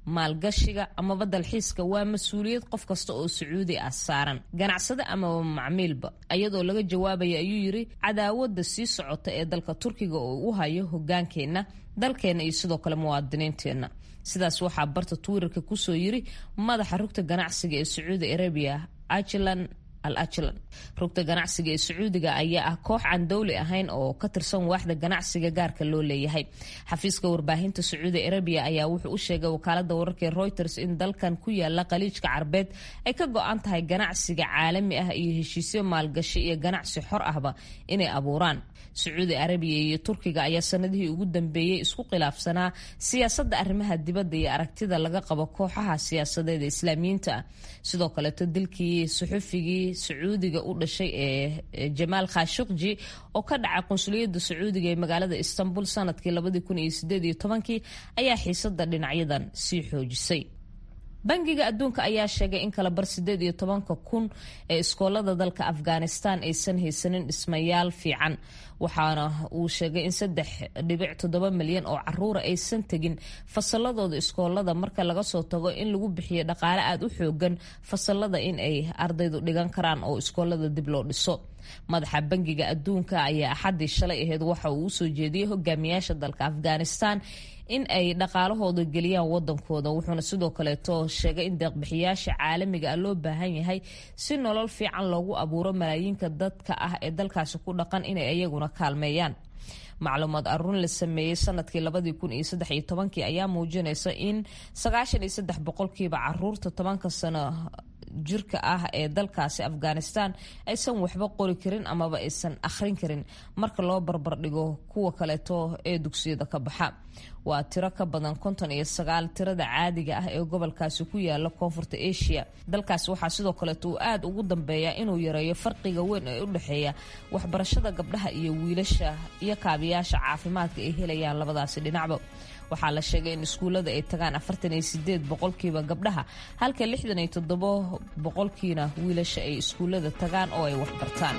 maalgashiga amaba dalxiiska waa mas-uuliyad qof kasta oo sacuudi ah saaran ganacsade amaba macmiilba iyadoo laga jawaabaya ayuu yiri cadaawada sii socota ee dalka turkiga oo u hayo hogaankeenna dalkeenna iyo sidoo kale muwaadiniinteenna sidaas waxaa barta twitter-ka kusoo yiri madaxa rugta ganacsiga ee sacuudi arabiya ajlan al ajlan rugta ganacsiga ee sacuudiga ayaa ah koox aan dowli ahayn oo ka tirsan waaxda ganacsiga gaarka loo leeyahay xafiiska warbaahinta sacuudi arabiya ayaa wuxuu u sheegay wakaalada wararka ee reuters in dalkan ku yaala khaliijka carbeed ay ka go-an tahay ganacsiga caalami ah iyo heshiisyo maalgashi iyo ganacsi xor ahba inay abuuraan sacuudi arabiya iyo turkiga ayaa sanadihii ugu dambeeyey isku khilaafsanaa siyaasadda arrimaha dibadda iyo aragtida laga qabo kooxaha siyaasadeed ee islaamiyiinta ah sidoo kaleeto dilkii suxufigii sacuudiga u dhashay ee jamaal khashukji oo ka dhacay qunsuliyadda sacuudiga ee magaalada istanbul sanadkii labadii kun iyo sideed iyo tobankii ayaa xiisada dhinacyadan sii xoojisay bangiga adduunka ayaa sheegay in kala bar sideed iyo tobanka kun ee iskoolada dalka afghanistan aysan haysanin dhismayaal fiican waxaana uu sheegay in saddex dhibic toddoba milyan oo caruura aysan tegin fasaladooda iskoolada marka laga soo tago in lagu bixiyo dhaqaale aada u xoogan fasalada in ay ardaydu dhigan karaan oo iskoolada dib loo dhiso madaxa bangiga adduunka ayaa axaddii shalay aheyd waxa uu usoo jeediyey hogaamiyaasha dalka afghanistan in ay dhaqaalahooda geliyaan wadankooda wuxuuna sidoo kaleeto sheegay in deeqbixiyaasha caalamiga ah loo baahan yahay si nolol fiican loogu abuuro malaayiinka dadka ah ee dalkaasi ku dhaqan inay iyaguna kaalmeeyaan macluumaad aruun la sameeyey sanadkii labadii kun iyo saddex iyo tobankii ayaa muujinaysa in sagaashan iyo saddex boqolkiiba caruurta tobanka sano jirka ah ee dalkaasi afghanistan aysan waxba qori karin amaba aysan akhrin karin marka loo barbardhigo kuwa kaleeto ee dugsiyada ka baxa waa tiro ka badan konton iyo sagaal tirada caadiga ah ee gobolkaasi ku yaala koonfurta asia dalkaasi waxaa sidoo kaleeto uu aada ugu dambeeya inuu yareeyo farqiga weyn ee u dhexeeya waxbarashada gabdhaha iyo wiilasha iyo kaabiyaasha caafimaadka ay helayaan labadaasi dhinacba waxaa la sheegay in iskuullada ay tagaan afartan iyo sideed boqolkiiba gabdhaha halka lixdan iyo toddobo boqolkiina wiilasha ay iskuullada tagaan oo ay waxbartaan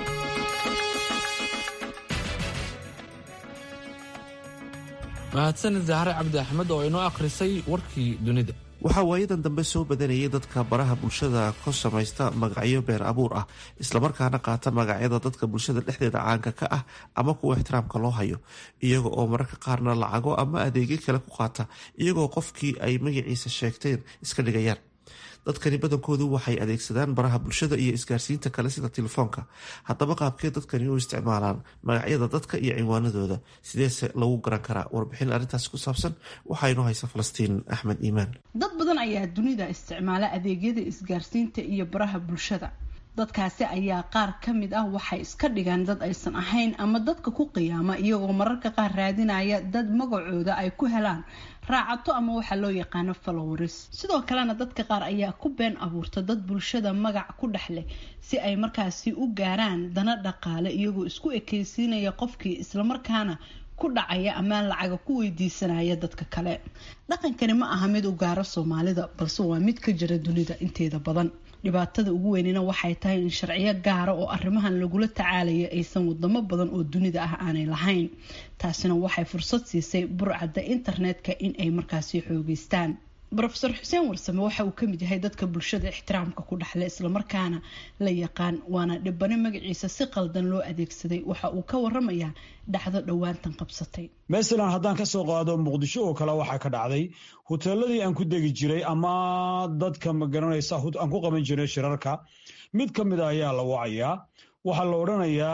mahadsanid zahre cabdi axmed oo inoo akhrisay warkii dunida waxaa waayadan dambe soo badanayay dadka baraha bulshada ka samaysta magacyo been abuur ah islamarkaana qaata magacyada dadka bulshada dhexdeeda caanka ka ah ama kuwa ixtiraamka loo hayo iyaga oo mararka qaarna lacago ama adeegyo kale ku qaata iyagoo qofkii ay magaciisa sheegteen iska dhigayaan dadkani badankoodu waxay adeegsadaan baraha bulshada iyo isgaarsiinta kale sida telefoonka haddaba qaabkee dadkani u isticmaalaan magacyada dadka iyo cinwaanadooda sideese lagu garan karaa warbixin arrintaasi ku saabsan waxaa inoo haysa falastiin axmed iimaan dad badan ayaa dunida isticmaala adeegyada isgaarsiinta iyo baraha bulshada dadkaasi ayaa qaar ka mid ah waxay iska dhigaan dad aysan ahayn ama dadka ku qiyaama iyagoo mararka qaar raadinaya dad magacooda ay ku helaan raacato ama waxaa loo yaqaano followers sidoo kalena dadka qaar ayaa ku been abuurta dad bulshada magac ku dhex leh si ay markaasi u gaaraan dana dhaqaale iyagoo isku ekeysiinaya qofkii islamarkaana ku dhacaya amaan lacaga ku weydiisanaya dadka kale dhaqankani ma aha mid u gaaro soomaalida balse waa mid ka jira dunida inteeda badan dhibaatada ugu weynina waxay tahay in sharciyo gaara oo arrimahan lagula tacaalaya aysan wadamo badan oo dunida ah aanay lahayn taasina waxay fursad siisay burcadda internetka in ay markaasi xoogeystaan rofeor xuseen warsame waxa uu kamid yahay dadka bulshada ixtiraamka ku dhexle islamarkaana la yaqaan waana dhibane magaciisa si qaldan loo adeegsaday waxa uu ka waramayaa dhacdo dhowaantan qabsatay masalan haddaan kasoo qaado muqdisho oo kale waxaa ka dhacday huteeladii aan ku degi jiray ama dadka magaranaysa aan ku qaban jiray shirarka mid ka mid a ayaa la wacayaa waxaa la odhanayaa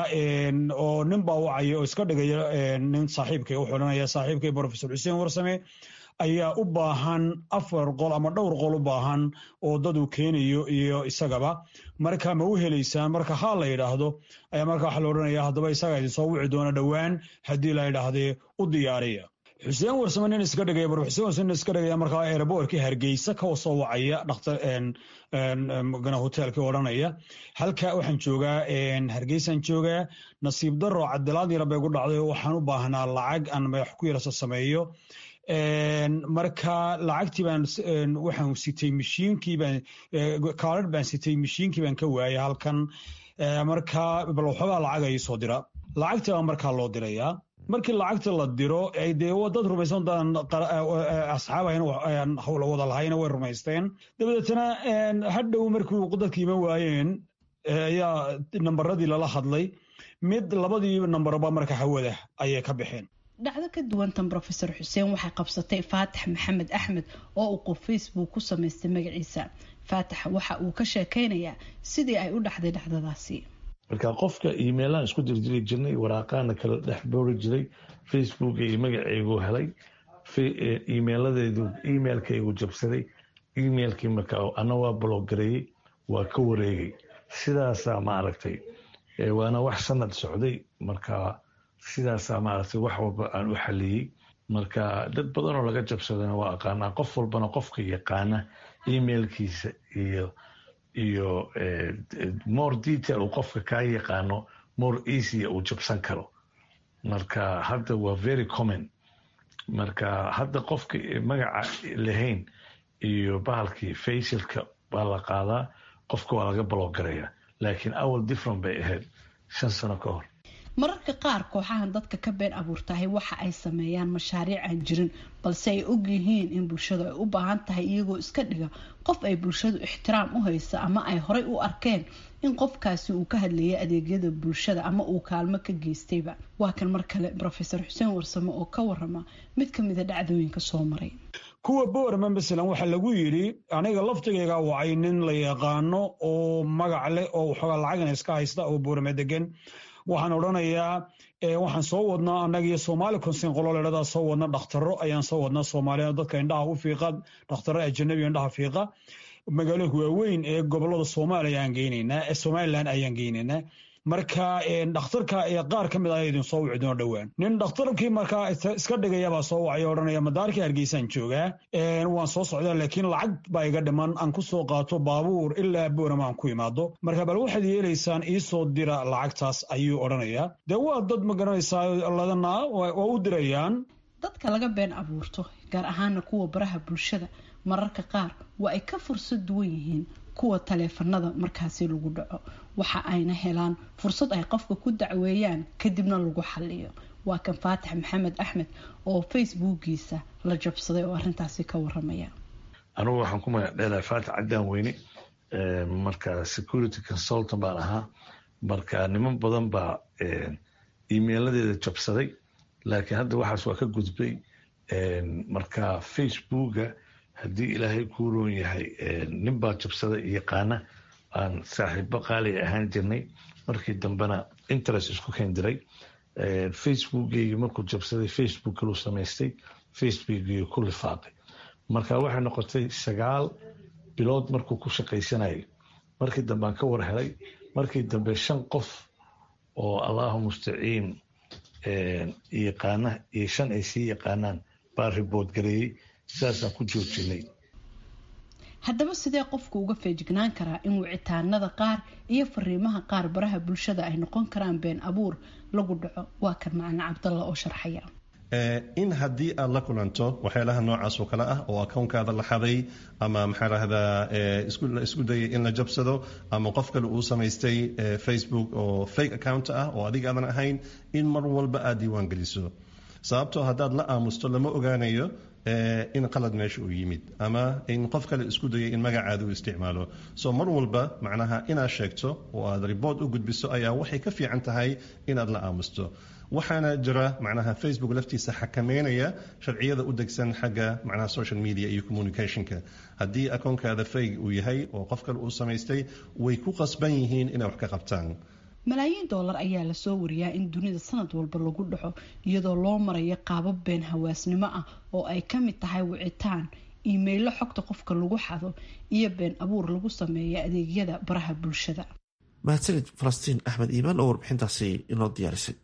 oo nin baa wacaya oo iska dhigaya nin saaxiibkay wuxuu odhanaya saaxiibkay rofesor xuseen warsame ayaa u baahan afar qol ama dhowr qol u baahan oo dad uu keenayo iyo isagaba marka ma u helaysaan marka haa la yidhaahdo ayaa marka waxaa la odhanaya haddaba isagaa idin soo wici doona dhowaan haddii la yidhaahdee u diyaariya xuseen warsame nin iska dhigaya bar xuseen warsame nin iska dhigaya markaa airboortkii hargeysa ka soo wacaya dhakhtar gana hoteelkii odhanaya halka waxaan joogaa hargeysaan joogaa nasiib daro cadilaad yara bay gu dhacday oo waxaan u baahnaa lacag aan madax ku yarasa sameeyo marka lacagtii baan waxaan sitay mashiinkii baan kaarar baan sitay mashiinkii baan ka waayay halkan marka bal waxoogaa lacag ay soo dira lacagtii baa markaa loo dirayaa markii lacagta la diro dee dad rumaysan daan asxaab ahan hawla wada lahayna way rumaysteen dabadeetana hadhow markii dadka iman waayeen ayaa nambaradii lala hadlay mid labadii nambarba marka hawada ayay ka baxeen dhacdo ka duwantan rofeor xuseen waxay qabsatay faatax maxamed axmed oo uu qof facebook ku samaystay magaciisa faatax waxa uu ka sheekeynayaa sidii ay u dhacday dhacdadaasi marka qofka emailaan isku dirjiri jirnay waraaqaana kala dhex boori jiray facebook iyo magaceygu helay emailadeedu emailkaygu jabsaday emailkii marka ana waa bloggareeyey waa ka wareegay sidaasaa maaragtay waana wax sanad socday marka sidaasaa maaragtay wax walba aan u xaliyey marka dad badan oo laga jabsadana waa aqaanaa qof walbana qofka yaqaana emailkiisa iyo iyo more detail uu qofka kaa yaqaano more easya uu jabsan karo marka hadda waa very common marka hadda qofka magaca lahayn iyo bahalkii facialka baa la qaadaa qofka waa laga balogarayaa laakiin awal different bay ahayd shan sano ka hor mararka qaar kooxahan dadka ka been abuurtahay waxa ay sameeyaan mashaariic aan jirin balse ay og yihiin in bulshadu ay u baahan tahay iyagoo iska dhiga qof ay bulshadu ixtiraam u haysa ama ay horay u arkeen in qofkaasi uu ka hadlayay adeegyada bulshada ama uu kaalmo ka geystayba waa kan mar kale rofeor xuseen warsame oo ka warama mid kamida dhacdooyinka soo maray kuwa bowerman masalan waxaa lagu yidhi aniga laftigayga wacay nin la yaqaano oo magac leh oo waxoogaa lacagana iska haysta oo bowerme degan waxaan odhanayaa waxaan soo wadnaa annagiyo soomaali konsin qolo ledhadaa soo wadna dhakhtaro ayaan soo wadnaa soomaaliya dadka indhaha u fiiqa dhakhtaro ajanabi indhaha fiiqa magaalooyinka waaweyn ee gobolada soomaaliya aan geynaynaa ee somalilan ayaan geynaynaa marka dhakhtarka qaar ka mid ah idin soo wici doona dhowaan nin dhakhtarkii markaa iska dhigayabaa soo wacay odhanaya madaarkii hargeysaan joogaa waan soo socdaa laakiin lacag baa iga dhiman aan ku soo qaato baabuur ilaa boorama aan ku imaado marka bal waxaad yeelaysaan iisoo dira lacagtaas ayuu odhanayaa dee waa dad ma garanaysaa ladana waa u dirayaan dadka laga been abuurto gaar ahaana kuwa baraha bulshada mararka qaar waa ay ka fursad duwan yihiin kuwa taleefanada markaasi lagu dhaco waxa ayna helaan fursad ay qofka ku dacweeyaan kadibna lagu xaliyo waa kan faatax maxamed axmed oo facebookiisa la jabsaday oo arintaasi ka waramaya anugu waxaan ku magac dheelahay faatax caddaan weyne marka security consultant baan ahaa marka niman badan baa emailadeeda jabsaday laakiin hadda waxaas waa ka gudbay marka facebooka haddii ilaahay kuu roon yahay nin baa jabsada yaqaana aan saaxiibo qaaliga ahaan jirnay markii dambena interest isku keendiray facebookgeygi markuu jabsaday facebook kaluu samaystay facebookgeygi ku lifaaqay marka waxay noqotay sagaal bilood markuu ku shaqaysanayay markii dambe aan ka war helay markii dambe shan qof oo allahu mustaciin yaqaana iyo shan ay sii yaqaanaan baa ribood gareeyey sidaasaan ku joojinay haddaba sidee qofku uga feejignaan karaa in wicitaanada qaar iyo fariimaha qaar baraha bulshada ay noqon karaan been abuur lagu dhaco waa kan macna cabdalla oo sharxaya in haddii aad la kulanto waxyaalaha noocaas oo kale ah oo akownkaada la xaday ama maxaa rahdaa isku dayay in la jabsado ama qof kale uu samaystay facebook oo fake account ah oo adiga aadan ahayn in mar walba aad diiwaan geliso sababtoo haddaad la aamusto lama ogaanayo in qalad meesha uu yimid ama in qof kale isku dayay in magacaada uu isticmaalo so mar walba macnaha inaad sheegto oo aad riboort u gudbiso ayaa waxay ka fiican tahay inaad la aamusto waxaana jira macnaha facebook laftiisa xakameynaya sharciyada u degsan xagga macnaha social media iyo communicationka haddii akoonkaada fayg uu yahay oo qof kale uu samaystay way ku qasban yihiin inay wax ka qabtaan malaayiin doolar ayaa lasoo wariyaa in dunida sanad walba lagu dhaco iyadoo loo marayo qaabab been hawaasnimo ah oo ay ka mid tahay wicitaan iimaylo xogta qofka lagu xado iyo been abuur lagu sameeya adeegyada baraha bulshada mahadsanid falastiin axmed iimaan oo warbixintaasi inoo diyaarisay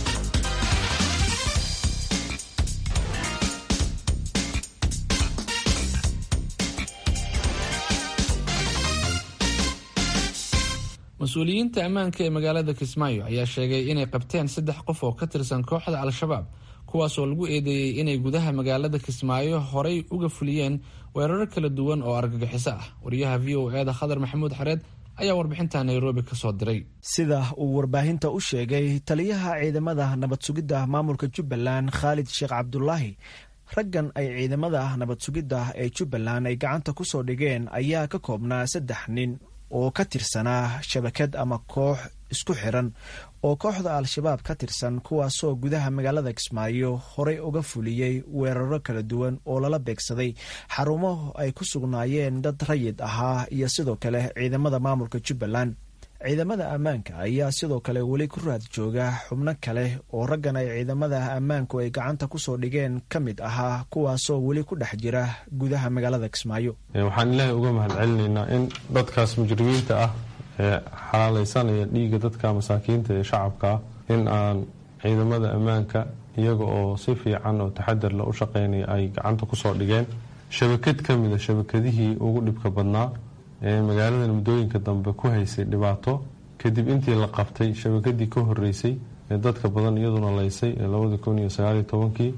mas-uuliyiinta ammaanka ee magaalada kismaayo ayaa sheegay inay qabteen saddex qof oo ka tirsan kooxda al-shabaab kuwaasoo lagu eedeeyey inay gudaha magaalada kismaayo horay uga fuliyeen weeraro kala duwan oo argagixiso ah wariyaha v o eda khadar maxamuud xareed ayaa warbixinta nairobi ka soo diray sida uu warbaahinta u sheegay taliyaha ciidamada nabad sugidda maamulka jubbaland khaalid sheekh cabdulaahi raggan ay ciidamada nabad sugidda ee jubbaland ay gacanta ku soo dhigeen ayaa ka koobnaa saddex nin oo ka tirsanaa shabakad ama koox isku xiran oo kooxda al-shabaab ka tirsan kuwaasoo gudaha magaalada kismaayo horey uga fuliyey weeraro kala duwan oo lala beegsaday xarumo ay ku sugnaayeen dad rayid ahaa iyo sidoo kale ciidamada maamulka jubbaland ciidamada ammaanka ayaa sidoo kale weli ku raad jooga xubno kale oo raggan ay ciidamada ammaanku ay gacanta kusoo dhigeen ka mid ahaa kuwaasoo weli ku dhex jira gudaha magaalada kismaayo waxaan ilaahay uga mahad celinaynaa in dadkaas mujrimiinta ah ee xalaalaysanaya dhiigga dadka masaakiinta ee shacabka ah in aan ciidamada ammaanka iyaga oo si fiican oo taxadar la u shaqaynaya ay gacanta kusoo dhigeen shabakad ka mida shabakadihii ugu dhibka badnaa ee magaaladan muddooyinka dambe ku haysay dhibaato kadib intii la qabtay shabakadii ka horeysay ee dadka badan iyaduna laysay ee labada kun iyo sagaaliyo tobankii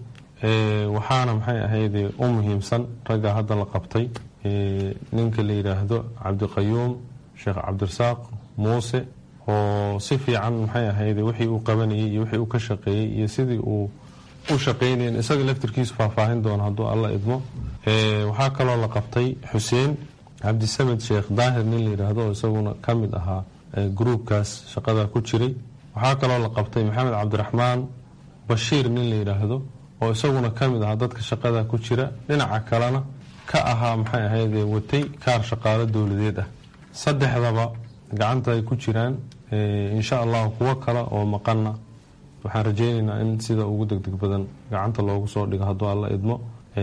waxaana maxay ahayde u muhiimsan ragga hadda la qabtay ninka la yidhaahdo cabdiqayuum sheekh cabdirasaaq muuse oo si fiican maxay ahayde wixii uu qabanayay iyo wixii uu ka shaqeeyey iyo sidii uu u shaqaynayen isaga laftirkiisu faahfaahin doono hadduu alla idmo waxaa kaloo la qabtay xuseen cabdisamed sheekh daahir nin la yidhaahdo oo isaguna ka mid ahaa gruubkaas shaqada ku jiray waxaa kaloo la qabtay maxamed cabdiraxmaan bashiir nin la yidhaahdo oo isaguna ka mid ahaa dadka shaqada ku jira dhinaca kalena ka ahaa maxay ahayde watay kaar shaqaalo dowladeed ah saddexdaba gacanta ay ku jiraan insha allahu kuwo kale oo maqanna waxaan rajaynaynaa in sida ugu degdeg badan gacanta loogu soo dhigo hadduu alla idmo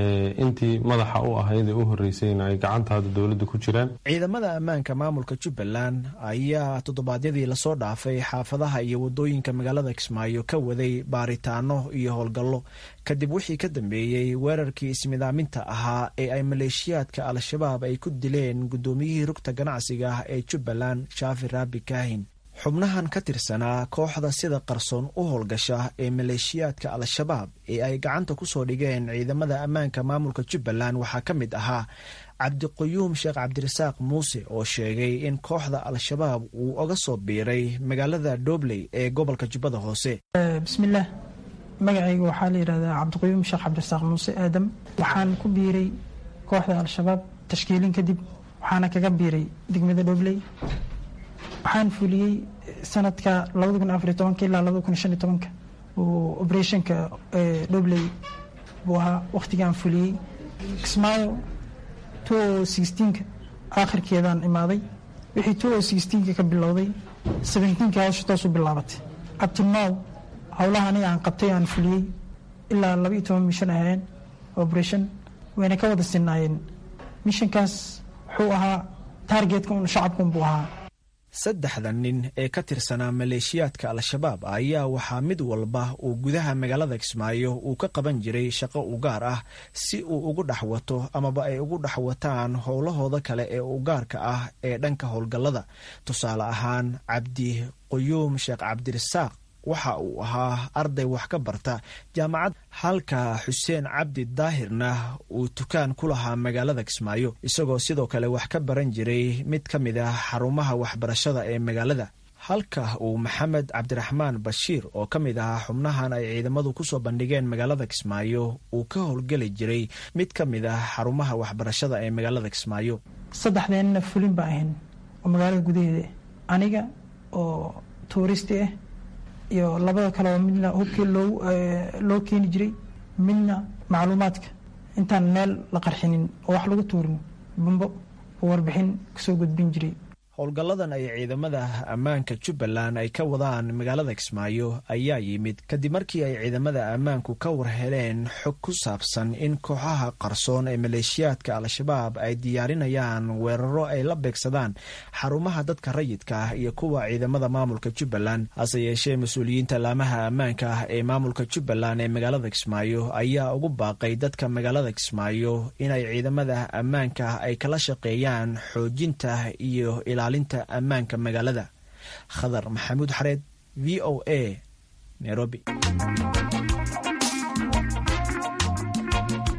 intii madaxa u ahayd ee u horeysayna ay gacanta hadda dowladda ku jiraan ciidamada ammaanka maamulka jubbaland ayaa toddobaadyadii lasoo dhaafay xaafadaha iyo wadooyinka magaalada kismaayo ka waday baaritaano iyo howlgallo kadib wixii ka dambeeyey weerarkii ismidaaminta ahaa ee ay maleeshiyaadka al-shabaab ay ku dileen guddoomiyihii rugta ganacsiga ah ee jubbaland shaafi raabi kaahin xubnahan ka tirsanaa kooxda sida qarsoon u howlgasha ee maleeshiyaadka al-shabaab ee ay gacanta kusoo dhigeen ciidamada ammaanka maamulka jubbaland waxaa ka mid ahaa cabdiquyuum sheekh cabdirasaaq muuse oo sheegay in kooxda al-shabaab uu oga soo biiray magaalada dhobley ee gobolka jubbada hoose bismillaah magacayga waxaa la yidhahdaa cabdiquyuum sheekh cabdirasaaq muuse aadam waxaan ku biiray kooxda al-shabaab tashkiilin kadib waxaana kaga biiray degmada dhobley waxaan fuliyey sanadka labada kun afariy tobanka ilaa labada kun shan iyo tobanka uu operationka dhobley buu ahaa wakhtigaan fuliyey kismaayo two o sixteenka aakhirkeedaan imaaday wixii two o sixteenka ka bilowday seventeenka hawsha toosu bilaabatay abtinow howlaha aniga aan qabtay aan fuliyey ilaa laba iyo toban mishan ahayeen operation wayna ka wada sinaayeen mishankaas wuxuu ahaa taargetka un shacabkun buu ahaa saddexda nin ee ka tirsanaa maleeshiyaadka al-shabaab ayaa waxaa mid walba uu gudaha magaalada kismaayo uu ka qaban jiray shaqo u gaar ah si uu ugu dhex wato amaba ay ugu dhex wataan howlahooda kale ee u gaarka ah ee dhanka howlgallada tusaale ahaan cabdi quyuum sheekh cabdirasaaq waxa uu ahaa arday wax ka barta jaamacad halka xuseen cabdi daahirna uu tukaan ku lahaa magaalada kismaayo isagoo sidoo kale wax ka baran jiray mid ka mid ah xarumaha waxbarashada ee magaalada halka uu maxamed cabdiraxmaan bashiir oo ka mid ahaa xubnahan ay ciidamadu kusoo bandhigeen magaalada kismaayo uu ka howlgeli jiray mid ka mid ah xarumaha waxbarashada ee magaalada kismaayo saddexdeenna fulin baa ahayn oo magaalada gudaheeda aniga oo tuuristi ah iyo labada kale oo midna hubkii loo loo keeni jiray midna macluumaadka intaan meel la qarxinin oo wax lagu tuurin bambo oo warbixin kasoo gudbin jiray howlgalladan ay ciidamada ammaanka jubbaland ay ka wadaan magaalada kismaayo ayaa yimid kadib markii ay ciidamada ammaanku ka warheleen xog ku saabsan in kooxaha qarsoon ee maleeshiyaadka al-shabaab ay diyaarinayaan weeraro ay la beegsadaan xarumaha dadka rayidka ah iyo kuwa ciidamada maamulka jubbaland hase yeeshee mas-uuliyiinta laamaha ammaanka ah ee maamulka jubbaland ee magaalada kismaayo ayaa ugu baaqay dadka magaalada kismaayo inay ciidamada ammaanka ay kala shaqeeyaan xoojinta iyo ilaalinta ammaanka magaalada khadar maxamuud xareed v o a nairobi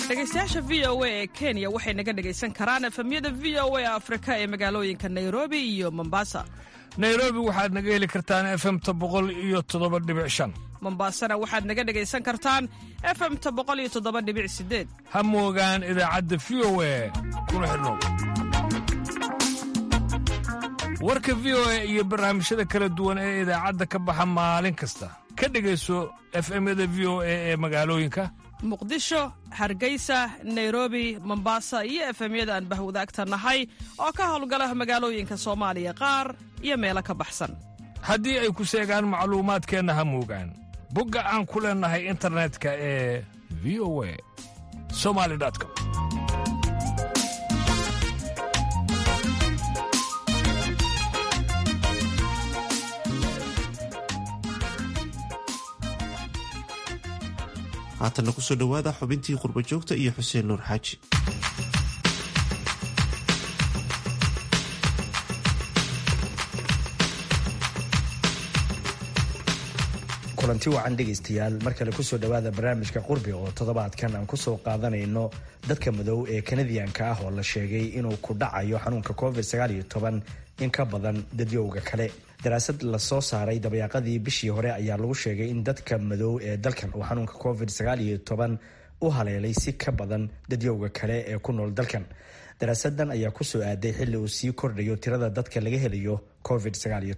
dhegaystayaasha v o a ee kenya waxay naga dhegaysan karaan efemyada v o a afrika ee magaalooyinka nairobi iyo mombasa nairobi waxaad naga heli kartaan efemta boqol iyo toddoba dhibic shan mombasana waxaad naga dhegaysan kartaan efemta boqol iyo toddoba dhibic sideed ha moogaan idaacadda v o a kuna xidhnow warka v o a iyo barnaamijyada kala duwan ee idaacadda ka baxa maalin kasta ka dhegayso efemyada v o a ee magaalooyinka muqdisho hargeysa nairobi mombasa iyo efemyada aan bahwadaagta nahay oo ka howlgala magaalooyinka soomaaliya qaar iyo meelo ka baxsan haddii ay ku seegaan macluumaadkeenna ha moogaan bogga aan ku leennahay internetka ee v o a somali com haatanna kusoo dhowaada xubintii qurba joogta iyo xuseen nuur xaaji kulanti wacan dhegaystayaal mar kale kusoo dhowaada barnaamijka qurbi oo toddobaadkan aan kusoo qaadanayno dadka madow ee kanadiyanka ah oo la sheegay inuu ku dhacayo xanuunka covid in ka badan dadyowga kale daraasad lasoo saaray dabayaaqadii bishii hore ayaa lagu sheegay in dadka madow ee dalkan uu xanuunka covid u haleelay si ka badan dadyowga kale ee ku nool dalkan daraasadan ayaa kusoo aaday xilli uu sii kordhayo tirada dadka laga helayo covid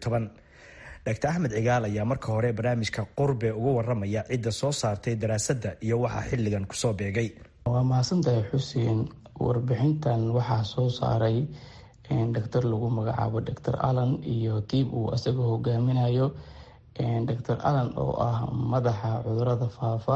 dr axmed cigaal ayaa marka hore barnaamijka qurbe uga waramaya cidda soo saartay daraasadda iyo waxaa xilligan kusoo beegay waa mahadsantahay xuseen warbixintan waxaa soo saaray doctor lagu magacaabo doctor allan iyo tiib uu isaga hogaaminayo doctor allan oo ah madaxa cudurada faafa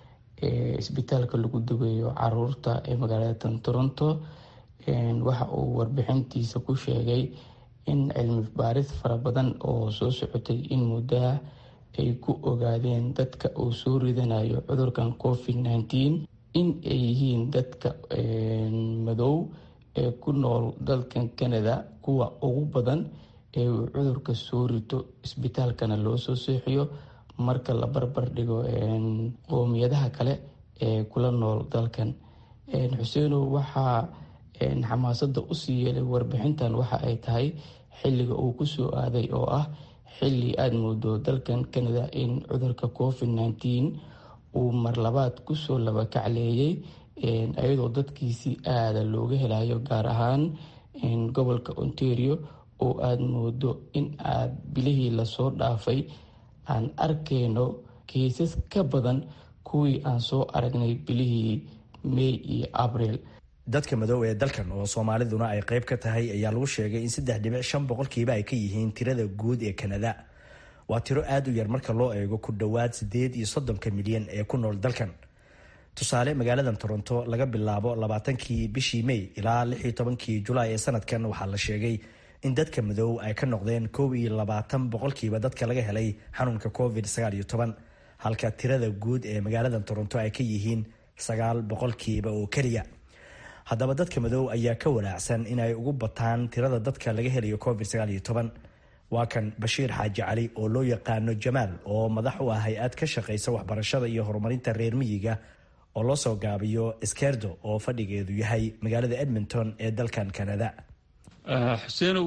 ee isbitaalka lagu dugeeyo caruurta ee magaalada toronto waxa uu warbixintiisa ku sheegay in cilmi baaris fara badan oo soo socotay in muddaha ay ku ogaadeen dadka uu soo ridanayo cudurkan covid nneteen in ay yihiin dadka madow ee ku nool dalkan canada kuwa ugu badan ee uu cudurka soo rito isbitaalkana loo soo seexiyo marka la barbar dhigo qoomiyadaha kale ee kula nool dalkan xuseenow waxaa xamaasada usii yeelay warbixintan waxa ay tahay xilliga uu kusoo aaday oo ah xilli aada moodo dalkan canada in cudurka covid nneteen uu marlabaad kusoo laba kacleeyay iyadoo dadkiisi aada looga helayo gaar ahaan gobolka ontario oo aada moodo in aad bilihii lasoo dhaafay aan arkayno kiisas ka badan kuwii aan soo aragnay bilihii may iyo abril dadka madow ee dalkan oo soomaaliduna ay qayb ka tahay ayaa lagu sheegay in saddex dhibic shan boqolkiiba ay ka yihiin tirada guud ee kanada waa tiro aada u yar marka loo eego ku dhowaad siddeed iyo soddonka milyan ee ku nool dalkan tusaale magaaladan toronto laga bilaabo labaatankii bishii may ilaa lix iyo tobankii julaay ee sanadkan waxaa la sheegay in dadka madow ay ka noqdeen kow iyo labaatan boqolkiiba dadka laga helay xanuunka covid sagaal iyo toban halka tirada guud ee magaaladan toronto ay ka yihiin sagaal boqolkiiba oo keliya haddaba dadka madow ayaa ka walaacsan inay ugu bataan tirada dadka laga helayo covid sagaal iyo toban waa kan bashiir xaaji cali oo loo yaqaano jamaal oo madax u ah hay-ad ka shaqaysa waxbarashada iyo horumarinta reer miyiga oo loo soo gaabiyo skerdo oo fadhigeedu yahay magaalada edmonton ee dalkan canada xuseenow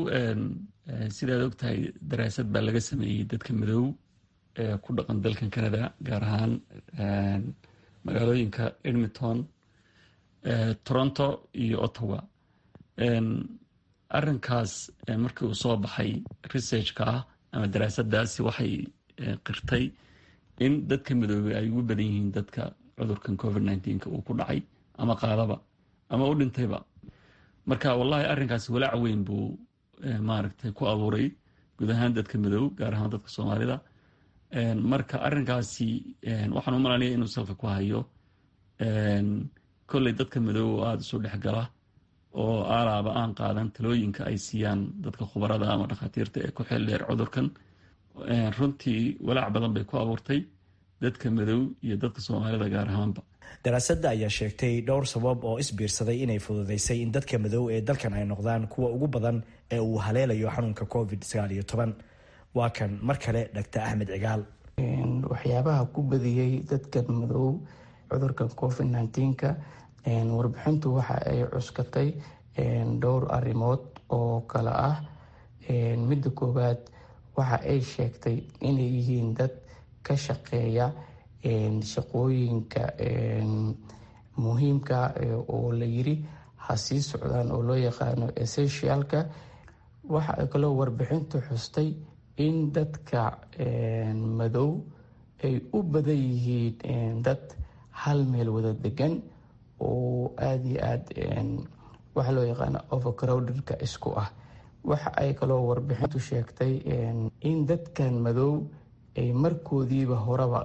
sidaad ogtahay daraasad baa laga sameeyey dadka madow ee ku dhaqan dalkan canada gaar ahaan magaalooyinka edmonton toronto iyo ottawa arinkaas markii uu soo baxay researchka ah ama daraasadaasi waxay qirtay in dadka midoobey ay ugu badan yihiin dadka cudurkan covid nneteen-ka uu ku dhacay ama qaadaba ama u dhintayba marka wallahi arrinkaasi walaac weyn buu maaragtay ku abuuray guud ahaan dadka madow gaar ahaan dadka soomaalida marka arrinkaasi waxaan u malanaya inuu salka ku hayo kolley dadka madow oo aada isu dhexgala oo aalaaba aan qaadan talooyinka ay siiyaan dadka khubarada ama dhakhaatiirta ee ku xeel dheer cudurkan runtii walaac badan bay ku abuurtay dadka madow iyo dadka soomaalida gaar ahaanba daraasadda ayaa sheegtay dhowr sabab oo isbiirsaday inay fududeysay in dadka madow ee dalkan ay noqdaan kuwa ugu badan ee uu haleelayo xanuunka covid sagaal iyo toban waa kan mar kale dhaktar axmed cigaal waxyaabaha ku badiyey dadkan madow cudurkan covid nneteen-ka warbixintu waxa ay cuskatay dhowr arrimood oo kale ah midda koowaad waxa ay sheegtay inay yihiin dad ka shaqeeya shaqooyinka muhiimka oo la yiri ha sii socdaan oo loo yaqaano essentialka waxa ay kaloo warbixintu xustay in dadka madow ay u badan yihiin dad hal meel wada degan oo aada iyo aada waxa loo yaqaano overcrowdedka isku ah waxa ay kaloo warbixintu sheegtay in dadkan madow ay markoodiiba horeba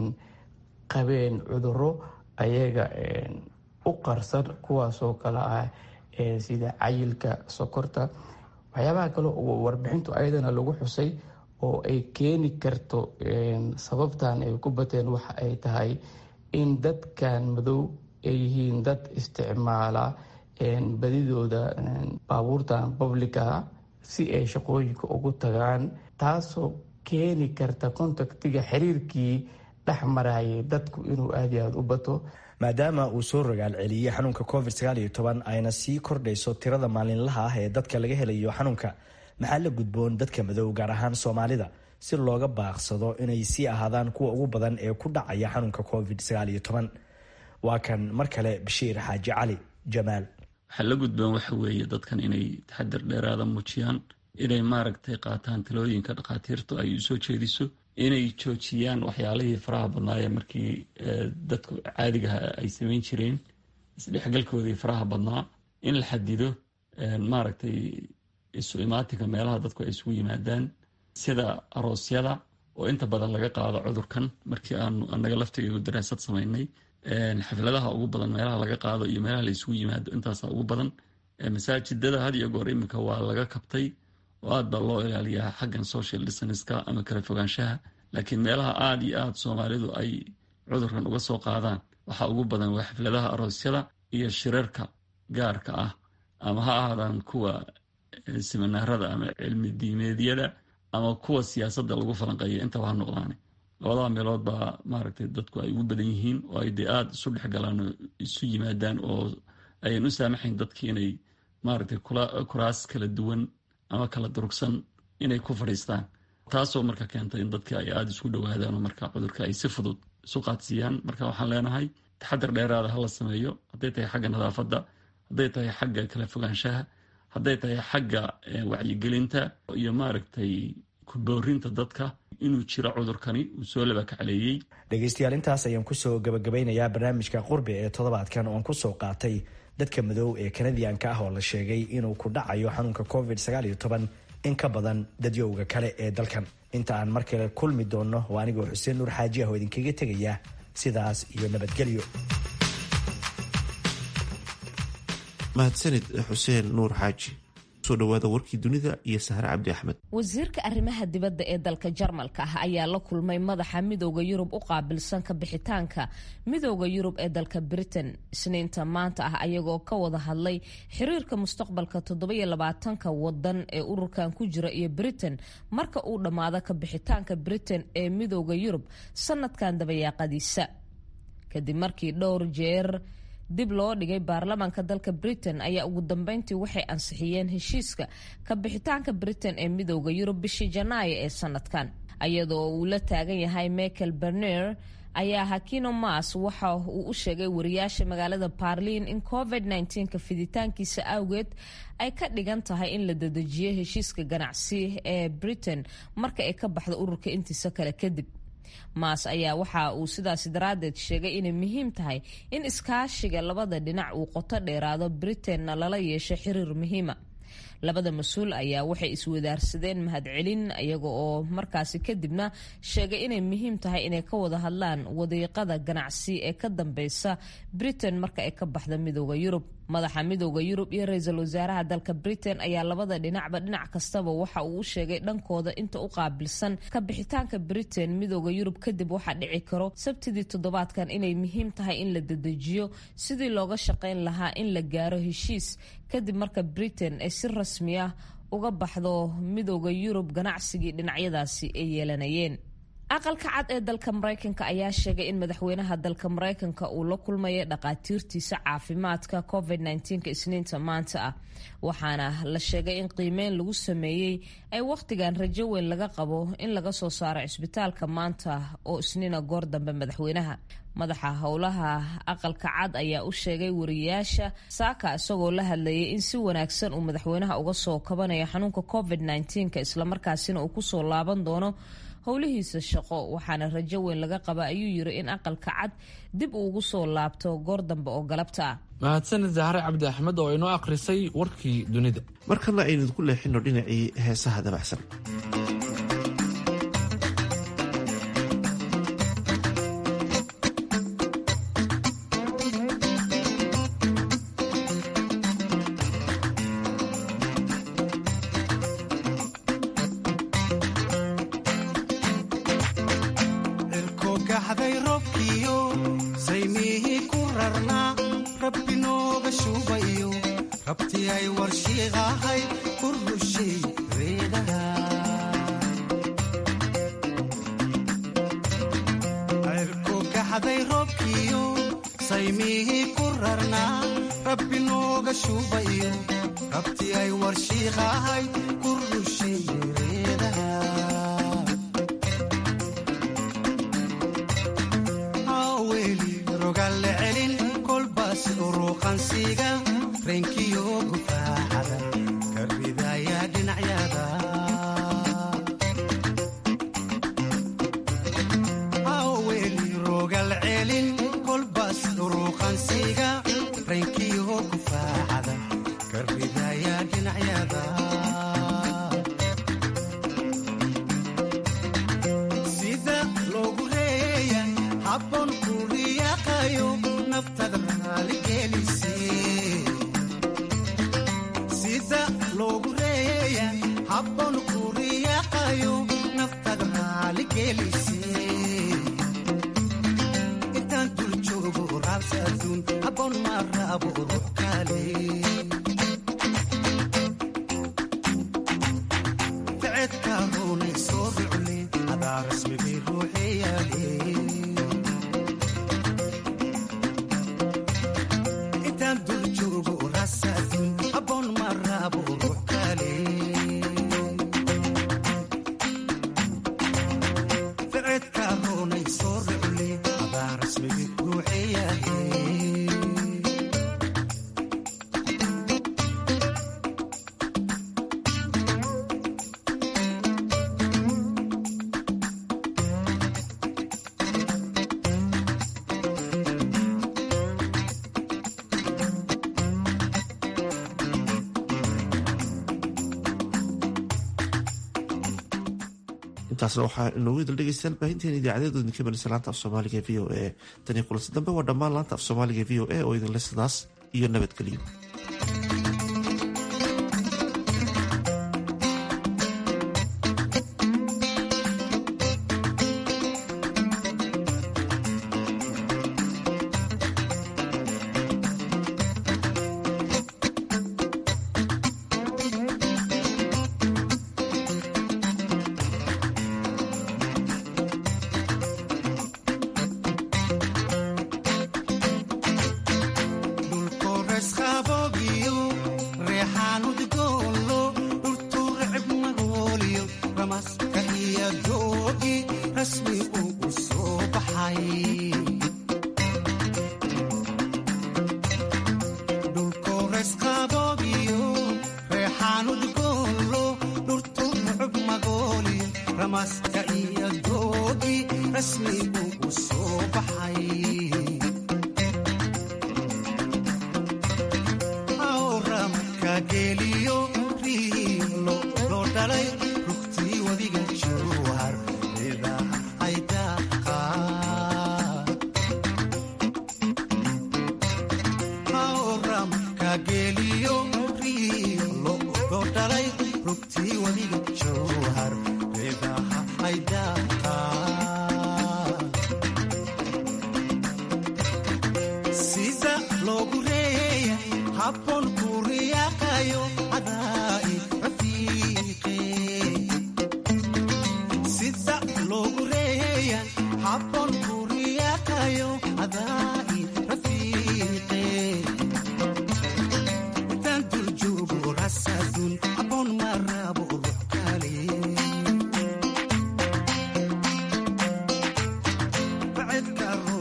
qabeen cuduro ayaga u qarsan kuwaasoo kale ah sida cayilka sokorta waxyaabaha kale oo warbixintu ayadana lagu xusay oo ay keeni karto sababtan ay ku bateen waxa ay tahay in dadkan madow ay yihiin dad isticmaala badidooda baabuurtan publica si ay shaqooyinka ugu tagaan taasoo keeni karta contactiga xiriirkii dhex marayay dadku inuu aada iyo aada u bato maadaama uu soo rogaal celiyey xanuunka covid ayna sii kordhayso tirada maalinlaha ah ee dadka laga helayo xanuunka maxaa la gudboon dadka madow gaar ahaan soomaalida si looga baaqsado inay sii ahaadaan kuwa ugu badan ee ku dhacaya xanuunka covid waa kan mar kale bashiir xaaji cali jamaal waxaa la gudboon waxa weeye dadkan inay taxadir dheeraada muujiyaan inay maaragtay qaataan talooyinka dhakhaatiirtu ay usoo jeediso inay joojiyaan waxyaalihii faraha badnaayee markii dadku caadigaha ay samayn jireen isdhexgalkoodii faraha badnaa in la xadido maaragtay isu imaatinka meelaha dadku ay isugu yimaadaan sida aroosyada oo inta badan laga qaado cudurkan markii aanu anaga laftigeegu daraasad samaynay xafladaha ugu badan meelaha laga qaado iyo meelaha la isugu yimaado intaasa ugu badan masaajidada had iyo goor iminka waa laga kabtay oo aad baa loo ilaaliyaa xaggan social distanska ama kala fogaanshaha laakiin meelaha aada iyo aada soomaalidu ay cudurkan uga soo qaadaan waxaa ugu badan waa xafladaha aroosyada iyo shirarka gaarka ah ama ha ahaadaan kuwa siminaarada ama cilmi diimeedyada ama kuwa siyaasadda lagu falanqeeya intaba ha noqdaane labada meelood baa maaragtay dadku ay ugu badan yihiin oo ay dee aada isu dhexgalaan oo isu yimaadaan oo ayan u saamaxayn dadki inay maaragtay kuraas kala duwan ama kala durugsan inay ku fadhiistaan taasoo marka keentay in dadki ay aada isku dhowaadaan oo marka cudurka ay si fudud isu qaadsiiyaan marka waxaan leenahay taxadar dheeraada hala sameeyo hadday tahay xagga nadaafadda hadday tahay xagga kala fogaanshaha hadday tahay xagga wacyigelinta iyo maaragtay kuboorinta dadka inuu jiro cudurkani uu soo laba kacleeyey dhegaystayaal intaas ayaan kusoo gabagabeynayaa barnaamijka qurbi ee toddobaadkan oon kusoo qaatay dadka madow ee kanadiyanka ah oo la sheegay inuu ku dhacayo xanuunka covid in ka badan dadyowga kale ee dalkan inta aan mar kale kulmi doonno waa anigoo xuseen nuur xaaji ah oo idinkaga tegaya sidaas iyo nabadgelyo mahadsanid xuseen nuur xaaji soo dhawaada warkii dunida iyo sahre cabdi axmed wasiirka arrimaha dibadda ee dalka jarmalka ah ayaa la kulmay madaxa midooda yurub u qaabilsan ka bixitaanka midooda yurub ee dalka britain isniinta maanta ah ayagoo ka wada hadlay xiriirka mustaqbalka toddobaiylabaatanka wadan ee ururkan ku jira iyo britain marka uu dhammaado ka bixitaanka britain ee midooda yurub sanadkan dabayaaqadiisa kadib markii dhowr jeer dib loo dhigay baarlamaanka dalka britain ayaa ugu dambeyntii waxay ansixiyeen heshiiska ka bixitaanka britain ee midooda yurub bishii janaayo ee sanadkan iyadoo uu la taagan yahay michael berner ayaa hakino mas waxa uu u sheegay wariyaasha magaalada barliin in covid ka fiditaankiisa awgeed ay ka dhigan tahay in la dedejiyo heshiiska ganacsi ee britain marka ay ka baxdo ururka intiisa kale kadib maas ayaa waxa uu sidaasi daraaddeed sheegay inay muhiim tahay in iskaashiga labada dhinac uu qoto dheeraado britainna lala yeesho xiriir muhiima labada mas-uul ayaa waxay iswadaarsadeen mahadcelin iyaga oo markaasi kadibna sheegay inay muhiim tahay inay ka wada hadlaan wadiiqada ganacsi ee ka dambeysa britain marka ay ka baxda midooda yurub madaxa midooda yurub iyo ra-iisul wasaaraha dalka britain ayaa labada dhinacba dhinac kastaba waxa uu u sheegay dhankooda inta u qaabilsan ka bixitaanka britain midooda yurub kadib waxaa dhici karo sabtidii toddobaadkan inay muhiim tahay in la dedejiyo sidii looga shaqayn lahaa in la gaaro heshiis kadib marka britain ay si rasmi ah uga baxdo midooda yurub ganacsigii dhinacyadaasi ay yeelanayeen aqalka cad ee dalka maraykanka ayaa sheegay in madaxweynaha dalka maraykanka uu la kulmaya dhaqaatiirtiisa caafimaadka covid -19 isniinta maanta ah waxaana la sheegay in qiimeyn lagu sameeyey ay wakhtigan rajo weyn laga qabo in laga soo saaro cisbitaalka maanta oo isniina goor dambe madaxweynaha madaxa howlaha aqalka cad ayaa u sheegay wariyayaasha saaka isagoo la hadlayay in si wanaagsan uu madaxweynaha uga soo kabanayo xanuunka covid -19 islamarkaasina uu kusoo laaban doono howlihiisa shaqo waxaana rajo weyn laga qaba ayuu yiri in aqalka cad dib uu ugu soo laabto goor dambe oo galabta ah mahadsanid zahre cabdi axmed oo inoo akhrisay warkii dunida markana aynu idinku leexino dhinacii heesaha dabacsan intaasna waxaa inoogu idil dhegeystaan baahinteena idaacadeedu idinka balisa laanta af soomaaliga v o a tan iyo kulansi dambe waa dhammaan laanta af soomaaliga v o a oo idinle sidaas iyo nabadgelyo sida loogu reeyay Bacedka